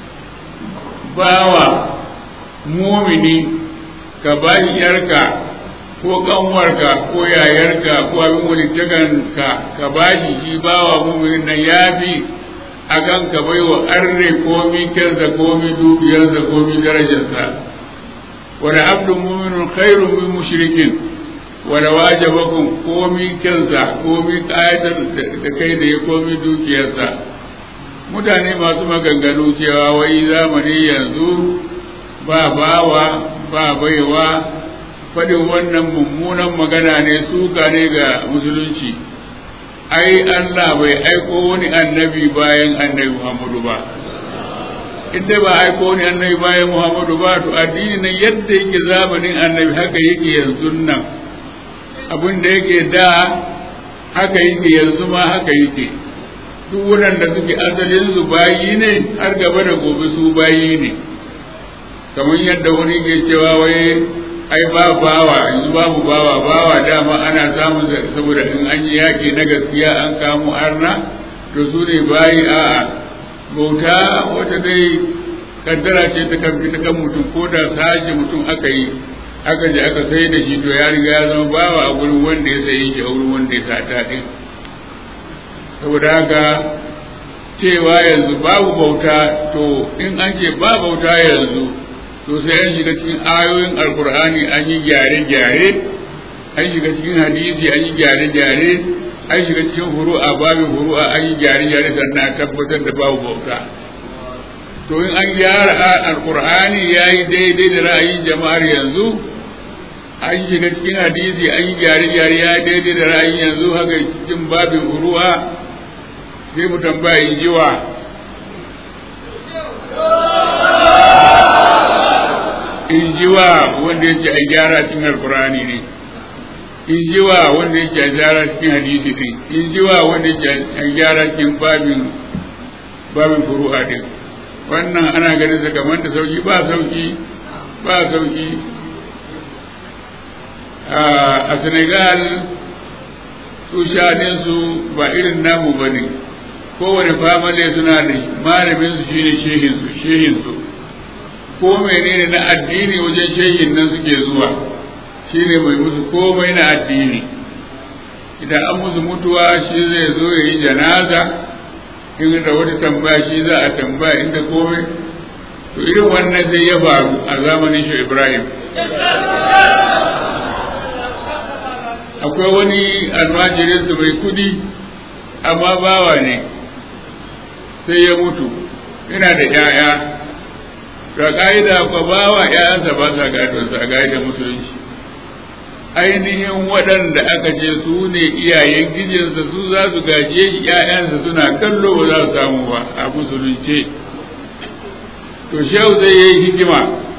bawa mumini ka bayi yarka ko kanwarka ko yayarka ko abin wani taganka ka bashi shi bawa muminin nan ya fi a kan ka bai wa arne komi kyansa komi dukiyarsa komi darajarsa wani abdun muminin khairun min mushrikin wani wajabakum komi kyansa komi kayatar da kai da ya komi dukiyarsa mutane masu maganganu cewa wai zamani yanzu ba bawa ba baiwa faɗin wannan mummunan magana ne suka ne ga musulunci ai Allah bai aiko wani annabi bayan annabi Muhammadu ba in dai ba aiko wani annabi bayan Muhammadu ba to addini nan yadda yake zamanin annabi haka yake yanzu nan abin da yake da haka yake yanzu ma haka yake duk waɗanda suke asalin su bayi ne har gaba da gobe su bayi ne kamar yadda wani ke cewa wai ai ba bawa yanzu babu bawa bawa dama ana samun saboda in an yi yaƙi na gaskiya an kamo arna to su ne bayi a'a bauta wata dai kaddara ce ta kan ta kan mutum ko da saji mutum aka yi aka je aka sai da shi to ya riga ya zama bawa a gurin wanda ya sayi shi a wurin wanda ya sata din saboda haka cewa yanzu babu bauta to in an ce ba bauta yanzu to sai an shiga cikin ayoyin alkur'ani an yi gyare-gyare an shiga cikin hadisi an yi gyare-gyare an shiga cikin furu'a babin furu'a an yi gyare-gyare sannan a tabbatar da babu bauta to in an gyara alkur'ani ya yi daidai da ra'ayin jama'ar yanzu an shiga cikin hadisi an yi gyare-gyare ya yi daidai da ra'ayin yanzu haka cikin babin furu'a sai mu tambaya in jiwa in ji wa wanda yake a gyara cikin alkurani ne in ji wa wanda yake a gyara cikin hadisi din in ji wa wanda yake a gyara cikin babin babin furu'a din wannan ana ganin sa kamar da sauki ba sauki ba sauki a senegal su shaɗin su ba irin namu ba ne kowane famale suna da malamin su shine shehin su shehin su ko menene na addini wajen shehin nan suke zuwa shine mai musu komai na addini idan an musu mutuwa shi zai zo ya yi janaza in da wata tambaya shi za a tambaya inda komai to irin wannan zai ya faru a zamanin shi ibrahim akwai wani almajirinsu mai kudi amma bawa ne sai ya mutu ina da 'ya'ya ga ƙa'ida ko bawa ‘ya'yansa ba sa gadonsa a ƙa'idar musulunci ainihin waɗanda aka ce su ne iyayen gijinsa su za su gaje shi ‘ya'yansa suna kallo ba za su samu ba a musulunce to shehu zai yi hikima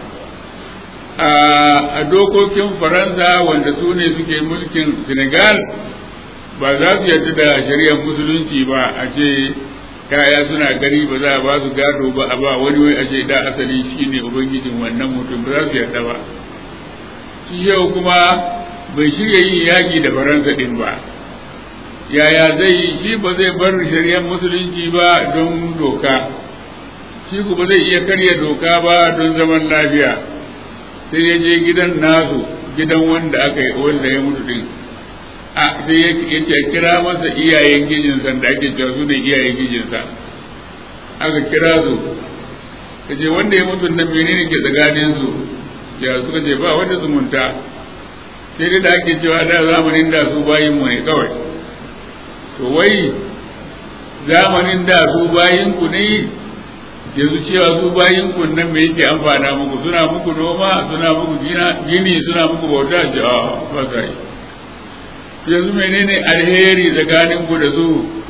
a dokokin faransa wanda su ne suke mulkin senegal ba za su yarda da shari'ar musulunci ba a ce kaya suna gani ba za a ba su gado ba a ba wani wai a ce da asali shi ne ubangijin wannan mutum ba za su yarda ba shi yau kuma bai shirya yin yaƙi da faransa ɗin ba yaya zai yi shi ba zai bar shari'ar musulunci ba don doka shi kuma zai iya karya doka ba don zaman lafiya sai ya je gidan nasu gidan wanda aka yi wanda ya mutu din a sai ya ce kira masa iyayen gijinsa da ake cewa su ne iyayen gijinsa aka kira su ka ce wanda ya mutu nan menene ke tsakanin su ya suka ce ba wanda zumunta sai dai da ake cewa da zamanin da su bayin mu ne kawai to wai zamanin da su bayin ku ne yanzu cewa su bayin ku nan me yake amfana muku suna muku noma suna muku gini suna muku bauta ce a ba sa yi yanzu menene alheri tsakanin ku da su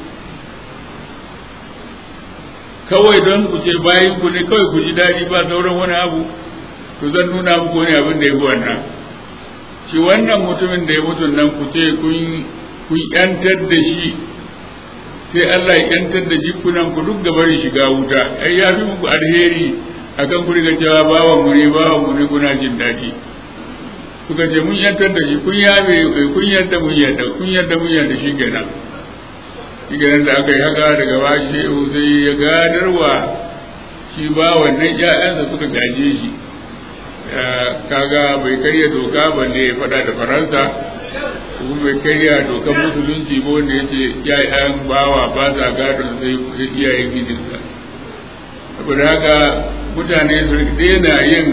kawai don ku ce bayan ku ne kawai ku ji daɗi ba sauran wani abu to zan nuna muku wani abin da ya fi wannan shi wannan mutumin da ya mutu nan ku ce kun yantar da shi sai Allah ya yantar da jikunan ku duk gabar shiga wuta ai ya fi muku alheri akan ku riga cewa bawan mu ne bawan mu ne kuna jin daɗi suka ce mun yantar da shi kun yabe kun yarda mun yarda kun yarda mun yarda shi kenan shi kenan da aka yi haka daga ba shehu sai ya gadarwa shi ba wannan ƴaƴansa suka gaje shi kaga bai karya doka balle ya faɗa da faransa kuma bai karya dokar musulunci ba wanda ya ce ƴaƴan bawa ba sa gadon sai iyayen gidinsa saboda haka mutane su daina yin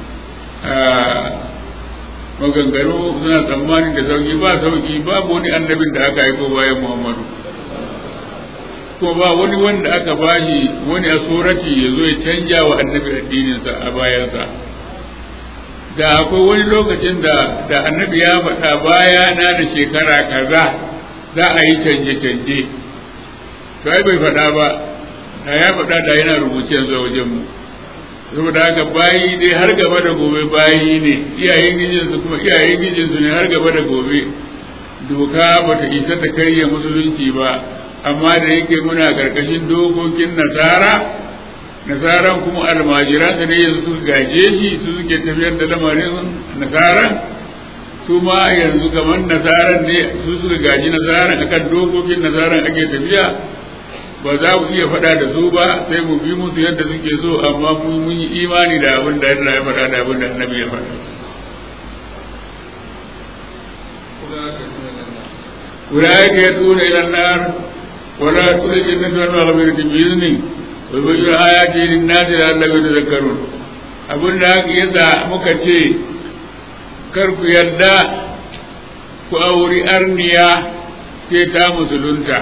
maganganu suna tsammanin da sauki ba sauki babu wani annabin da aka haiko bayan muhammadu ko ba wani wanda aka bashi wani a surati ya zo ya canja wa annabi addininsa a bayansa da akwai wani lokacin da da annabi ya faɗa baya na da shekara kaza za a yi canje-canje to ai bai faɗa ba da ya faɗa da yana rubuce yanzu a wajenmu saboda haka bayi dai har gaba da gobe bayi ne iyayen gijinsu kuma iyayen gijinsu ne har gaba da gobe doka ba ta isa ta karya musulunci ba amma da yake muna karkashin dokokin nasara nasaran kuma almajiran da ne yanzu suka gaje shi su suke tafiyar da lamarin nasaran su ma yanzu kamar nasaran ne su suka gaji nasaran akan dokokin nasaran ake tafiya ba za mu iya faɗa da su ba sai mu bi musu yadda suke so amma mun yi imani da abin da Allah ya faɗa da abin da annabi ya faɗa أولئك يدعون إلى النار ولا يدخل الجنة والمغفرة بإذنه ويبين آياته للناس لعلهم يتذكرون abin da haka yadda muka ce kar ku yarda ku auri arniya sai ta musulunta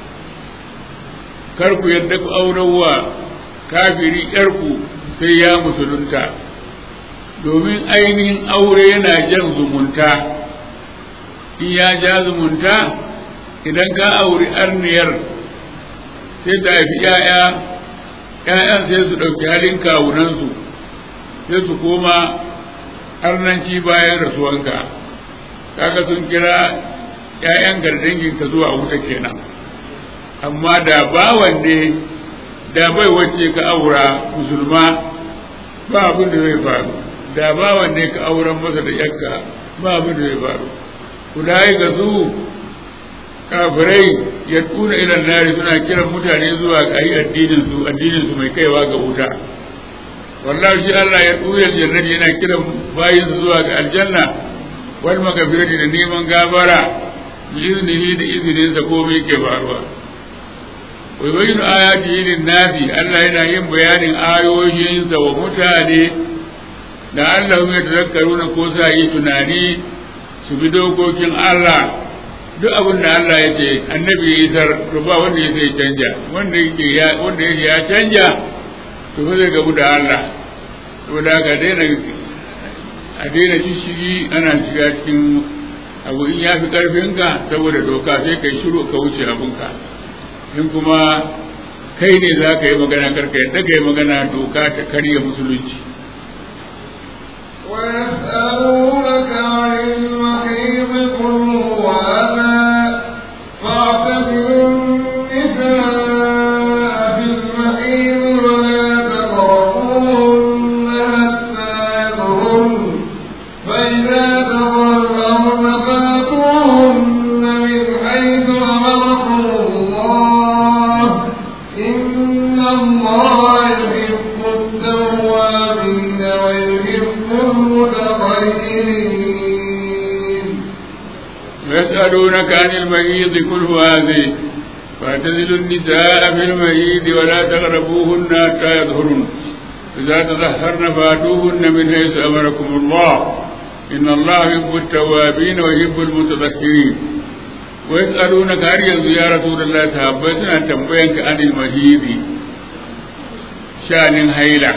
kar ku yarda ku aurarwa kafiri yarku sai ya musulunta domin ainihin aure yana jan zumunta in ya ja zumunta idan ka auri arniyar sai ta haifi ‘ya'ya ‘ya'yan sai su ɗauki halin kawunansu sai su koma arnanci bayan rasuwanka kaga sun kira ‘ya'yan gardanginka zuwa wuta kenan amma da bawan ne da bai wacce ka aura musulma ba abin da zai faru da bawan ne ka auren masa da yakka ba abin da zai faru kudai ga su kafirai ya tuna ilan nari suna kiran mutane zuwa ga yi addinin su addinin su mai kaiwa ga wuta wallahi shi Allah ya tuna jannati yana kiran bayin su zuwa ga aljanna wal magfirati da neman gafara bi iznihi da izinin sa komai ke faruwa wa yubayyin ayatihi lin nasi Allah yana yin bayanin ayoyinsa wa mutane da Allah ya tazakkaruna ko sa yi tunani su bi dokokin Allah duk abin da Allah ya ce annabi ya isar to ba wanda ya sai canja wanda yake ya wanda yake ya canja to ba zai gabu da Allah to da ga daina a daina shishigi ana shiga cikin abu in ya fi karfinka saboda doka sai kai shiru ka wuce abinka in kuma kai ne za ka yi magana karka yadda ka yi magana doka ta karya musulunci ويسألونك عن المحيض قل هو أذى فاعتزلوا النساء في المحيض ولا تقربوهن حتى يطهرن فإذا تطهرن فاتوهن من حيث أمركم الله إن الله يحب التوابين ويحب المتطهرين ويسألونك عن المهيض كل هذه فاعتزلوا النساء في المهيض ولا تقربوهن حتى يظهرن إذا تطهرن فاتوهن من حيث أمركم الله إن الله يحب التوابين ويحب المتطهرين ويسألونك هل ينزو يا رسول الله تهبتنا تنبينك عن المهيض شأن هيلة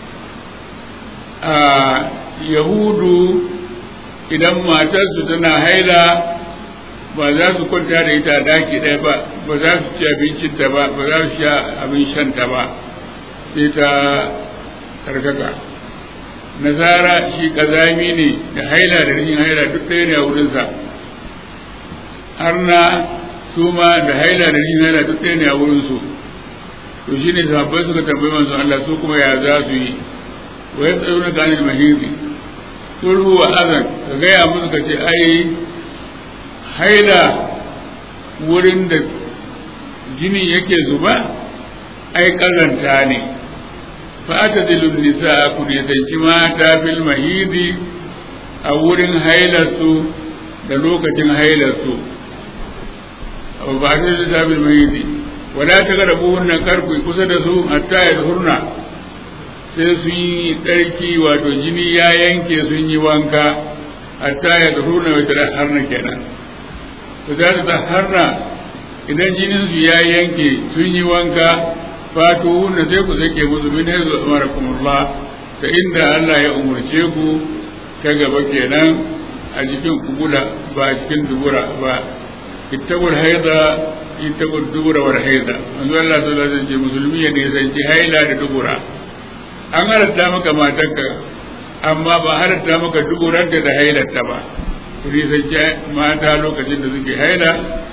آه يهود idan matarsu tana haila ba za su kwanta da ita daki ɗaya ba ba za su ci abincinta ba ba za su sha abin shanta ba sai ta karkaka nasara shi kazami ne da haila da rashin haila duk ɗaya ne a wurinsa har na su ma da haila da rashin haila duk ɗaya ne a wurinsu to shi ne sahabbai suka tambayi manzon Allah su kuma ya za su yi wa ya tsaye na ganin mahimmi sulhu wa azan ka gaya musu ka ce ai haila wurin da jini yake zuba ai kazanta ne fa'atadilun nisa ku nisanci mata fil mahidi a wurin hailarsu da lokacin hailarsu abu ba ta da fil mahidi wala ta ga rabu wannan karku kusa da su hatta ya hurna sai sun yi tsarki wato jini ya yanke sun yi wanka hatta ya hurna wata harna kenan to za ta harna idan jinin su ya yanke sun yi wanka fatu hunna sai ku sake musu min haizu amarakumullah ta inda Allah ya umurce ku ta gaba kenan a cikin kubula ba a cikin dubura ba ittaqul haida ittaqul dubura wal haida manzo Allah sallallahu alaihi wasallam musulmi ya ne sanci haila da dubura an halatta maka matarka amma ba halatta maka duburanta da hailarta ba ku nisanci mata lokacin da suke haila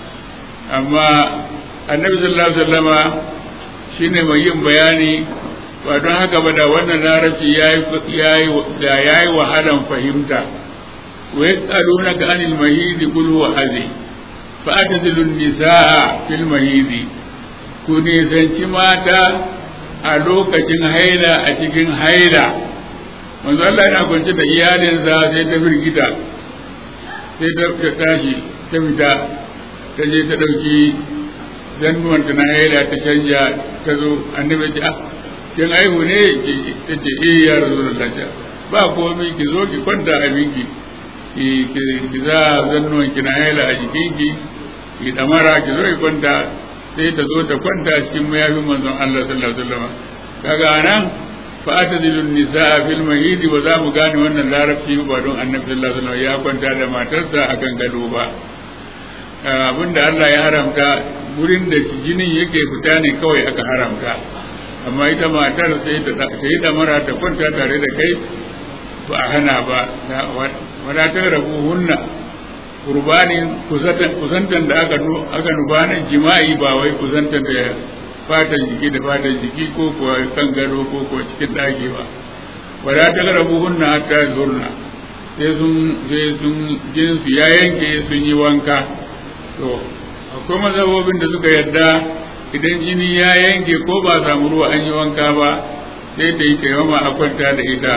amma annabi sallallahu alaihi wasallama shine mai yin bayani ba don haka ba da wannan larabci yayi da yayi wahalan fahimta wa yas'alunaka anil mahidi qul huwa adhi fa atadilu nisaa fil mahidi ku nisanci mata a lokacin haila a cikin haila manzo Allah yana kwance da iyalinsa sai ta firgita sai ta tashi ta fita ta je ta ɗauki zannuwanta na haila ta canja ta zo annabi ce ah kin aihu ne ta ce eh ya rasulullah ba komai ki zo ki kwanta a binki ki ki za zannuwan ki na haila a jikinki ki damara ki zo ki kwanta sai ta zo ta kwanta cikin mayafin manzon Allah sallallahu alaihi wasallam kaga anan fa atadilun nisaa fil mahidi wa za mu gane wannan larabci ba don annabi sallallahu alaihi wasallam ya kwanta da matarsa akan gado ba abinda Allah ya haramta wurin da jinin yake fita ne kawai aka haramta amma ita matar sai ta yi damara ta kwanta tare da kai ba a hana ba wadatar rabu hunna kurbanin kusantan da aka nufa nan jima'i ba wai kusantan da fatan jiki da fatan jiki ko kuwa kan gado ko kuwa cikin ɗaki ba wadatar rabu hunna hatta zurna sai sun sai sun jinsu ya yanke sun yi wanka to akwai mazhabobin da suka yarda idan jini ya yanke ko ba samu ruwa an yi wanka ba sai ta yi taimama a kwanta da ita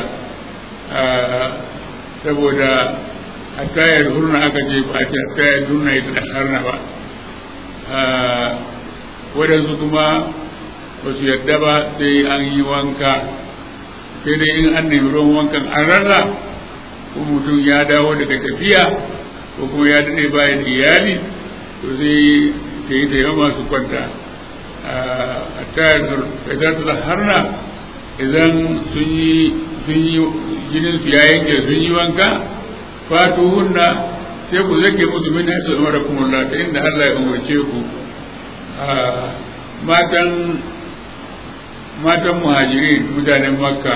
saboda a tayar hurna aka ce ba a ce a tayar hurna ita da harna ba waɗansu kuma ba su yarda ba sai an yi wanka sai dai in an nemi ruwan wankan an rasa ko mutum ya dawo daga tafiya ko kuma ya daɗe bayan iyali to sai ta yi taimama su kwanta a tayar da harna idan sun yi sun yi jinin su ya yanke sun yi wanka fatu hunna sai ku zake musu min hasu umara kumulla ta inda Allah ya umarce ku matan matan muhajirin mutanen makka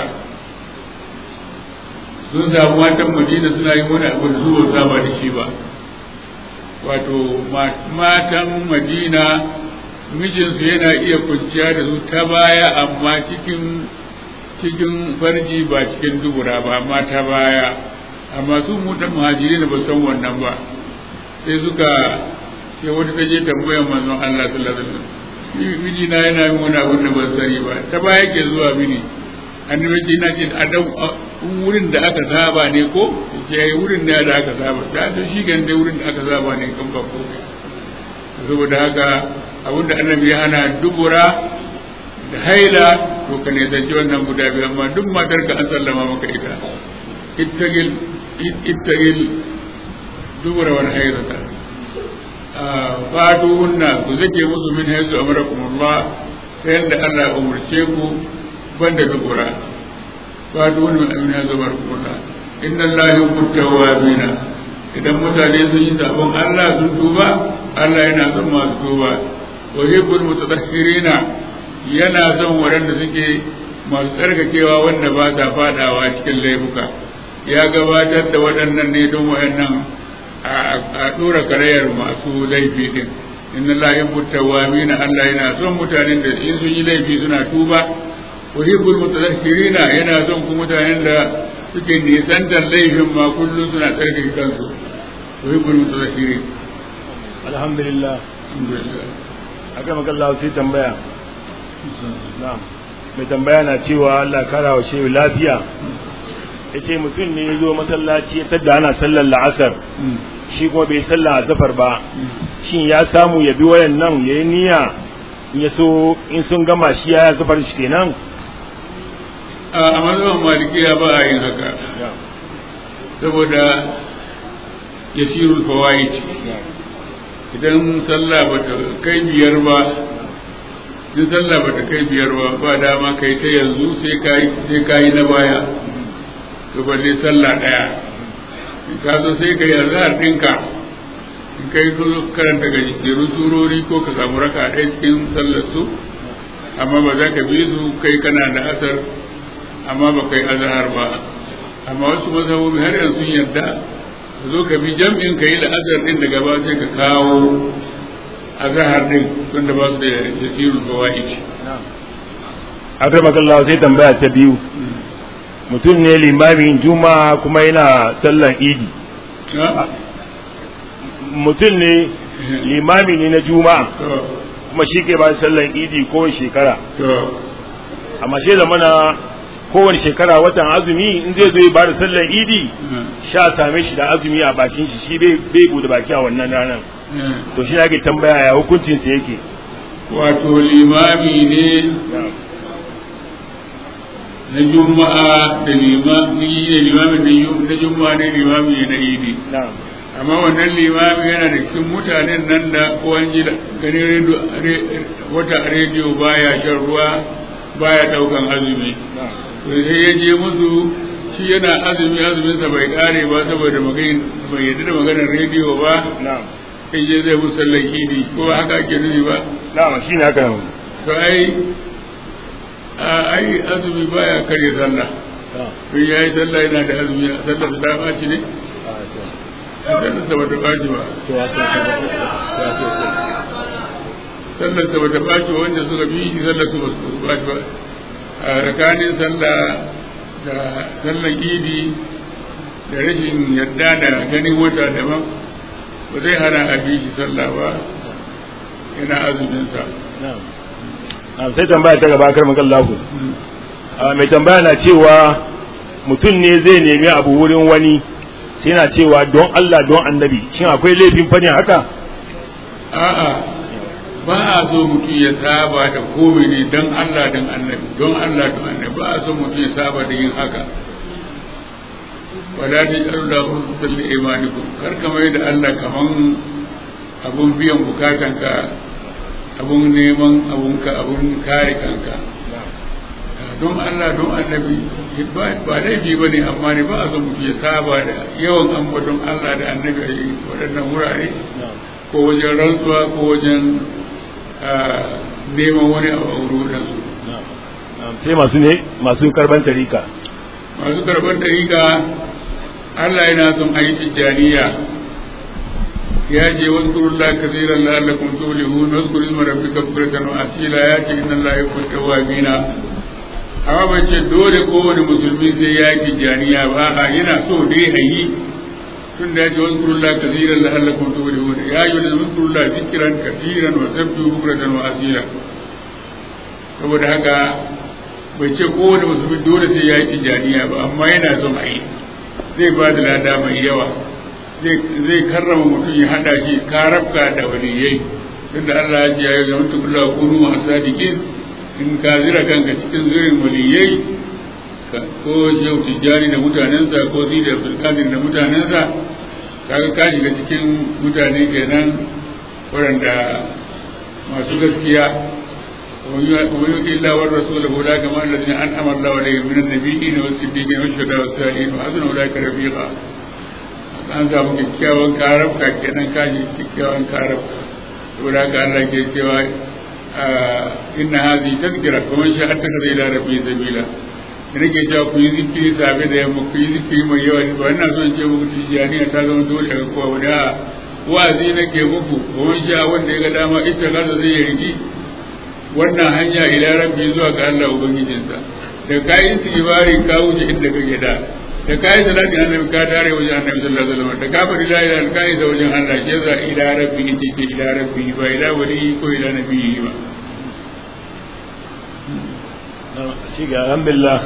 sun samu matan madina suna yi wani abu da su ba saba da shi ba wato matan madina mijinsu yana iya kwanciya da su ta baya amma cikin cikin farji ba cikin dubura ba amma ta baya amma su mutan muhajiri ba san wannan ba sai suka sai wata ta je tambayar manzon Allah sallallahu alaihi wasallam miji na yana yin wani abin da ban sani ba ta baya ke zuwa mini annabi ce na ce a dan wurin da aka saba ne ko ke wurin da da aka saba ta to shi gan dai wurin da aka saba ne kan ba ko saboda haka abinda annabi ya hana dubura da haila to ka ne zance wannan guda biyu amma duk matar ka an sallama maka ita ittagil ittagil dubura wal hayrata fatu hunna ku zake musu min haythu amarakum Allah ta yadda Allah ya umurce ku banda dubura fatu hunna min haythu amarakum Allah inna Allah yuhibbu tawwabina idan mutane sun yi sabon Allah sun tuba Allah yana son masu tuba wa yuhibbul mutatahhirina yana son waɗanda suke masu tsarkakewa wanda ba sa fadawa cikin laifuka ya gabatar da waɗannan ne don waɗannan a ɗora karayar masu laifi din inna la yuhibbu tawwabina Allah yana son mutanen da in sun yi laifi suna tuba wa yuhibbul mutatahhirina yana son kuma mutanen da suke nisantar laifin ma kullum suna tsarkake kansu wa yuhibbul mutatahhirin alhamdulillah alhamdulillah aka magalla sai tambaya na'am mai tambaya na cewa Allah kara wa shehu lafiya ya ce mutum ne ya zo masallaci ya tadda ana sallar la'asar shi kuma bai sallah a zafar ba shin ya samu ya bi wayan nan ya yi niyya in ya so in sun gama shi ya zafar shi kenan a mazhaban malikiya ba a yin haka saboda yasirul fawaid idan sallah bata kai biyar ba in sallah bata kai biyar ba ba dama kai ta yanzu sai kai sai kai na baya to balle sallah daya in ka zo sai ka yarda har dinka in kai zo karanta ga jeru surori ko ka samu raka ɗaya cikin sallar su amma ba za ka bi su kai kana da asar amma ba kai azhar ba amma wasu mazhabobi har yanzu sun yarda ka zo ka bi jam'in ka yi da azhar din daga ba sai ka kawo azhar din tunda ba su da yasirul fawaid akramakallahu sai tambaya ta biyu mutum ne limamin juma'a kuma yana sallan idi ha mutum ne limami ne na juma'a to kuma shi ke ba sallan idi kowace shekara to amma shi zamana kowane shekara watan azumi in zai zo ya ba da sallan idi sha same shi da azumi a bakin shi shi bai bai bude baki a wannan ranar to shi ake tambaya ya hukuncin sa yake wato limami ne na juma'a da limami ne limamin na ju- na juma'a ne limami ne na idi na'am amma wannan limami yana da cikin mutanen nan da kowan ji ganin rediyo re- wata a rediyo baya shan ruwa baya daukan azumi na'am to sai ya je musu shi yana azumi azuminsa bai kare ba saboda maganin bai yadda da maganar rediyo ba na'am sai je zai musu sallar idi ko ba haka ake nufi ba na'am shine haka to ai a ai azumi baya kare sallah to ya yi sallah yana da azumi sallar ta ɓaci ne sallar ta bata ɓaci ba sallar ta bata ɓaci ba wanda suka bi shi sallar su basu ɓaci ba a tsakanin sallah da sallar idi da rashin yadda da ganin wata daban ba zai hana a bi shi sallah ba yana azuminsa na'am na'am sai tambaya ta gaba karmakan lahu mai tambaya na cewa mutum ne zai nemi abu wurin wani sai na cewa don Allah don annabi shin akwai laifin fadin haka a'a ba a so mutum ya saba da komai ne don Allah don annabi don Allah don annabi ba a so mutum ya saba da yin haka wala ta yi da hukutar da imanikum kar ka mai da Allah kaman abun biyan bukatanka abun neman abunka abun kare kanka don Allah don annabi ba ba laifi ba ne amma ne ba a so mutum ya saba da yawan ambaton Allah da annabi a yi waɗannan wurare ko wajen rantsuwa ko wajen ah, neman wani abu a wurin su sai masu ne masu karban tarika masu karɓar dariƙa Allah yana son a yi tijjaniya ya ce wasu kurullah kasiran la'allakum tuflihun wasu kurul marabbika bukratan wa asila ya ce inna Allah yuhibbu tawwabina amma bai ce dole kowane musulmi sai ya yi tijjaniya ba a yana so dai a yi tun da ya ce wasu kurullah kasiran la'allakum tuflihun ya yi wani wasu kurullah zikiran kasiran wa sabbi bukratan wa asila saboda haka bai ce kowane musulmi dole sai ya yi tijjaniya ba amma yana son a yi zai ba da lada mai yawa zai karrama mutum ya hada shi karabka da waliyai tunda Allah ya ce ya yi zama tukula kunu masu sadiqin in ka zira kanka cikin zirin waliyai ka- ko yau tijjani da mutanensa ko zida abdulkadir da mutanensa kaga ka shiga cikin mutane kenan waɗanda masu gaskiya ومن يطع الله ورسوله اولئك مع الذين انعم الله عليهم من النبيين والصديقين والشهداء والصالحين وحسن اولئك رفيقا an samu kyakkyawan karabka kenan kashi kyakkyawan karabka saboda haka Allah ke cewa inna hazi tazkira kuma shi hatta ka zai da rabbi sabila da nake cewa ku yi zikiri safe da yamma ku yi zikiri mai yawa ba ina son ce muku tijjaniya ta zama dole ga kowa wani a wa'azi nake muku kuma shi wanda ya ga dama ita kaza zai yi rigi wannan hanya ila rabbi zuwa ga Allah ubangijinsa da kai istighfari ka wuce inda kake da da kai salatin annabi ka tare wajen annabi sallallahu alaihi wasallam da ka faɗi la ilaha illallah kai da wajen Allah ke za ila rabbi ita ce ila rabbi ba ila wali ko ila nabi ba shi ga alhamdulillah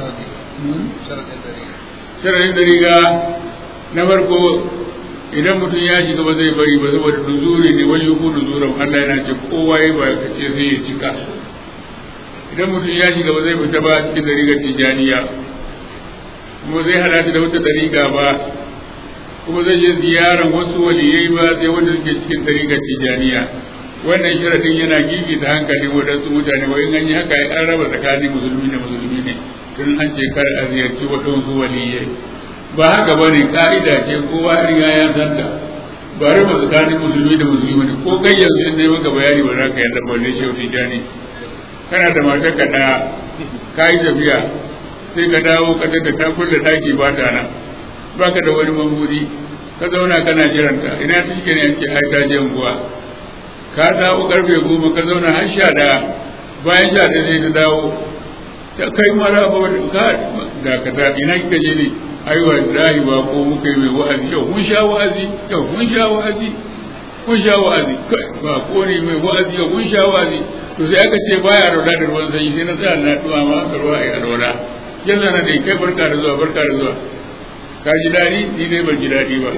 sharadin da riga na farko idan mutum ya shiga ba zai bari ba saboda nuzuri ne wani yuku nuzuran Allah yana ce kowa ya ba ka ce sai ya cika idan mutum ya shiga ba zai fita ba cikin dariƙar tijaniya kuma zai hada da wata dariƙa ba kuma zai je ziyaran wasu waliyai ba sai wanda suke cikin dariƙar tijaniya wannan sharadin yana gigi ta hankalin waɗansu mutane wa in an yi haka an raba tsakanin musulmi da musulmi ne tun an ce kar a ziyarci waɗansu waliyai ba haka ba ne ka'ida ce kowa ya riga ya san ta ba raba tsakanin musulmi da musulmi ne ko kai yanzu in dai maka bayani ba za ka yarda ba ne shehu tijani kana da matar ka ɗaya ka yi tafiya sai ka dawo ka tada ta kulle ɗaki ba ta nan ba ka da wani mamburi ka zauna kana jiranta ina ta shi ne ce ai ta je unguwa ka dawo karfe goma ka zauna har sha ɗaya bayan sha ɗaya sai ta dawo ta kai mara ba wani ka da ka da ina kika je ne ai wallahi ba ko muka yi mai wa'azi yau mun sha wa'azi yau mun sha wa'azi mun sha wa'azi kai ba ko ne mai wa'azi yau mun sha wa'azi to sai aka ce baya roda da ruwan sanyi sai na tsaya na tuwa ma ka ruwa ai roda yanzu na dai kai barka da zuwa barka da zuwa ka ji daɗi ni dai ban ji daɗi ba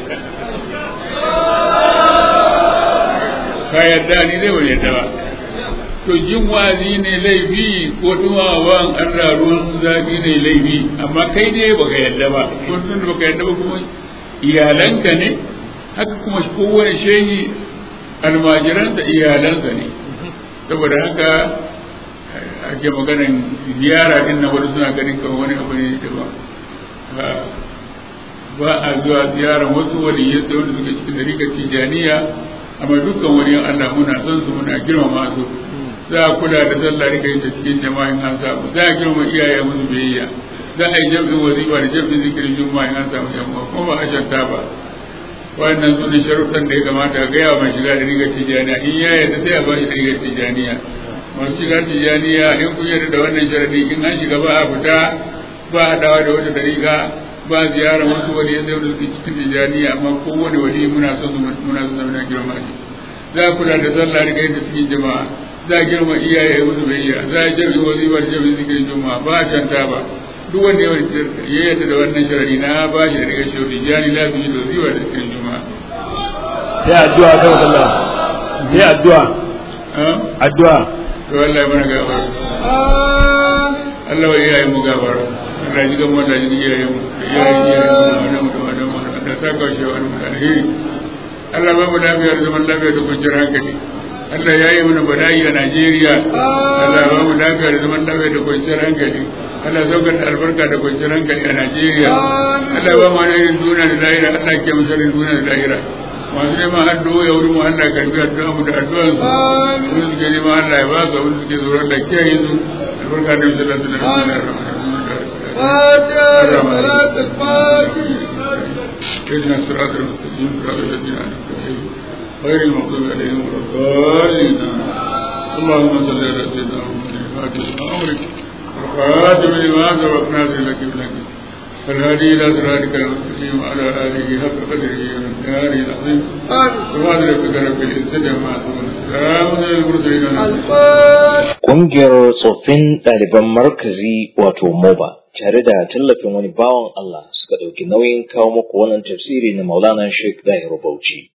ka yarda ni dai ban yarda ba to jin wazi ne laifi ko tumawan Allah ruwan zafi ne laifi amma kai dai baka yarda ba ko tun da baka yarda ba kuma iyalanka ne haka kuma kowane shehi almajiransa iyalansa ne saboda haka ake maganan ziyara din na wani suna ganin kawai wani abu ne da ba ba a zuwa ziyara wasu waliyyai da wanda suke cikin dariƙar tijaniya amma dukkan wani Allah muna son su muna girmama su za a kula da sallah rika yin ta cikin jama'in an samu za a girma iyaye musu biyayya za a yi jam'in wazifa da jam'in zikirin juma'a an samu yamma kuma ba a shanta ba wannan su ne sharuɗan da ya kamata a gaya mai shiga da rigar tijaniya in ya yarda sai a ba shi da rigar tijaniya masu shiga tijaniya in kun yarda da wannan sharadi in an shiga ba a fita ba a dawa da wata dariƙa ba ziyara wasu wani yadda wani suke cikin tijaniya amma kowane wani muna son muna son muna girma shi za a kula da sallah rika yin ta cikin jama'a za a girma iyaye musu bayya za a jami wazifar jami zikirin juma'a ba a canta ba duk wanda ya yadda da wannan sharari na ba shi da daga shauki jani lafiya da wazifa da zikirin juma'a sai addu'a kan Allah sai addu'a addu'a to Allah ya mana gafara Allah wa iyaye mu gafara Allah ji gama da ji iyaye mu da iyaye iyaye mu da mu da mu da ta kawo shi wani alheri Allah ba mu lafiya da zaman lafiya da kwanciyar hankali Allah ya yi mana bala'i a Najeriya Allah ba mu lafiya da zaman lafiya da kwanciyar hankali Allah saukar da albarka da kwanciyar hankali a Najeriya Allah ba mu wani irin duniya da lahira Allah ke masarin duniya da lahira masu neman addu'o ya wurin mu Allah karbi addu'a mu da addu'an su wani suke neman Allah ya ba su wani suke tsoron da kiyaye su albarka da misalar da na اهدنا الصراط المستقيم صراط الذين انعمت عليهم غير المغضوب عليهم ولا الضالين اللهم صل على سيدنا محمد الفاتح لما امرك والخاتم لما سبق ناصر لك بلك فالهادي الى صراطك المستقيم وعلى اله حق قدره ومقداره العظيم سبحان ربك رب العزه عما يصفون سلام على المرسلين Ƙungiyar tsoffin ɗaliban markazi wato MOBA tare da tallafin wani bawan Allah suka ɗauki nauyin kawo muku wannan tafsiri na Maulana Sheikh Dahiru Bauchi.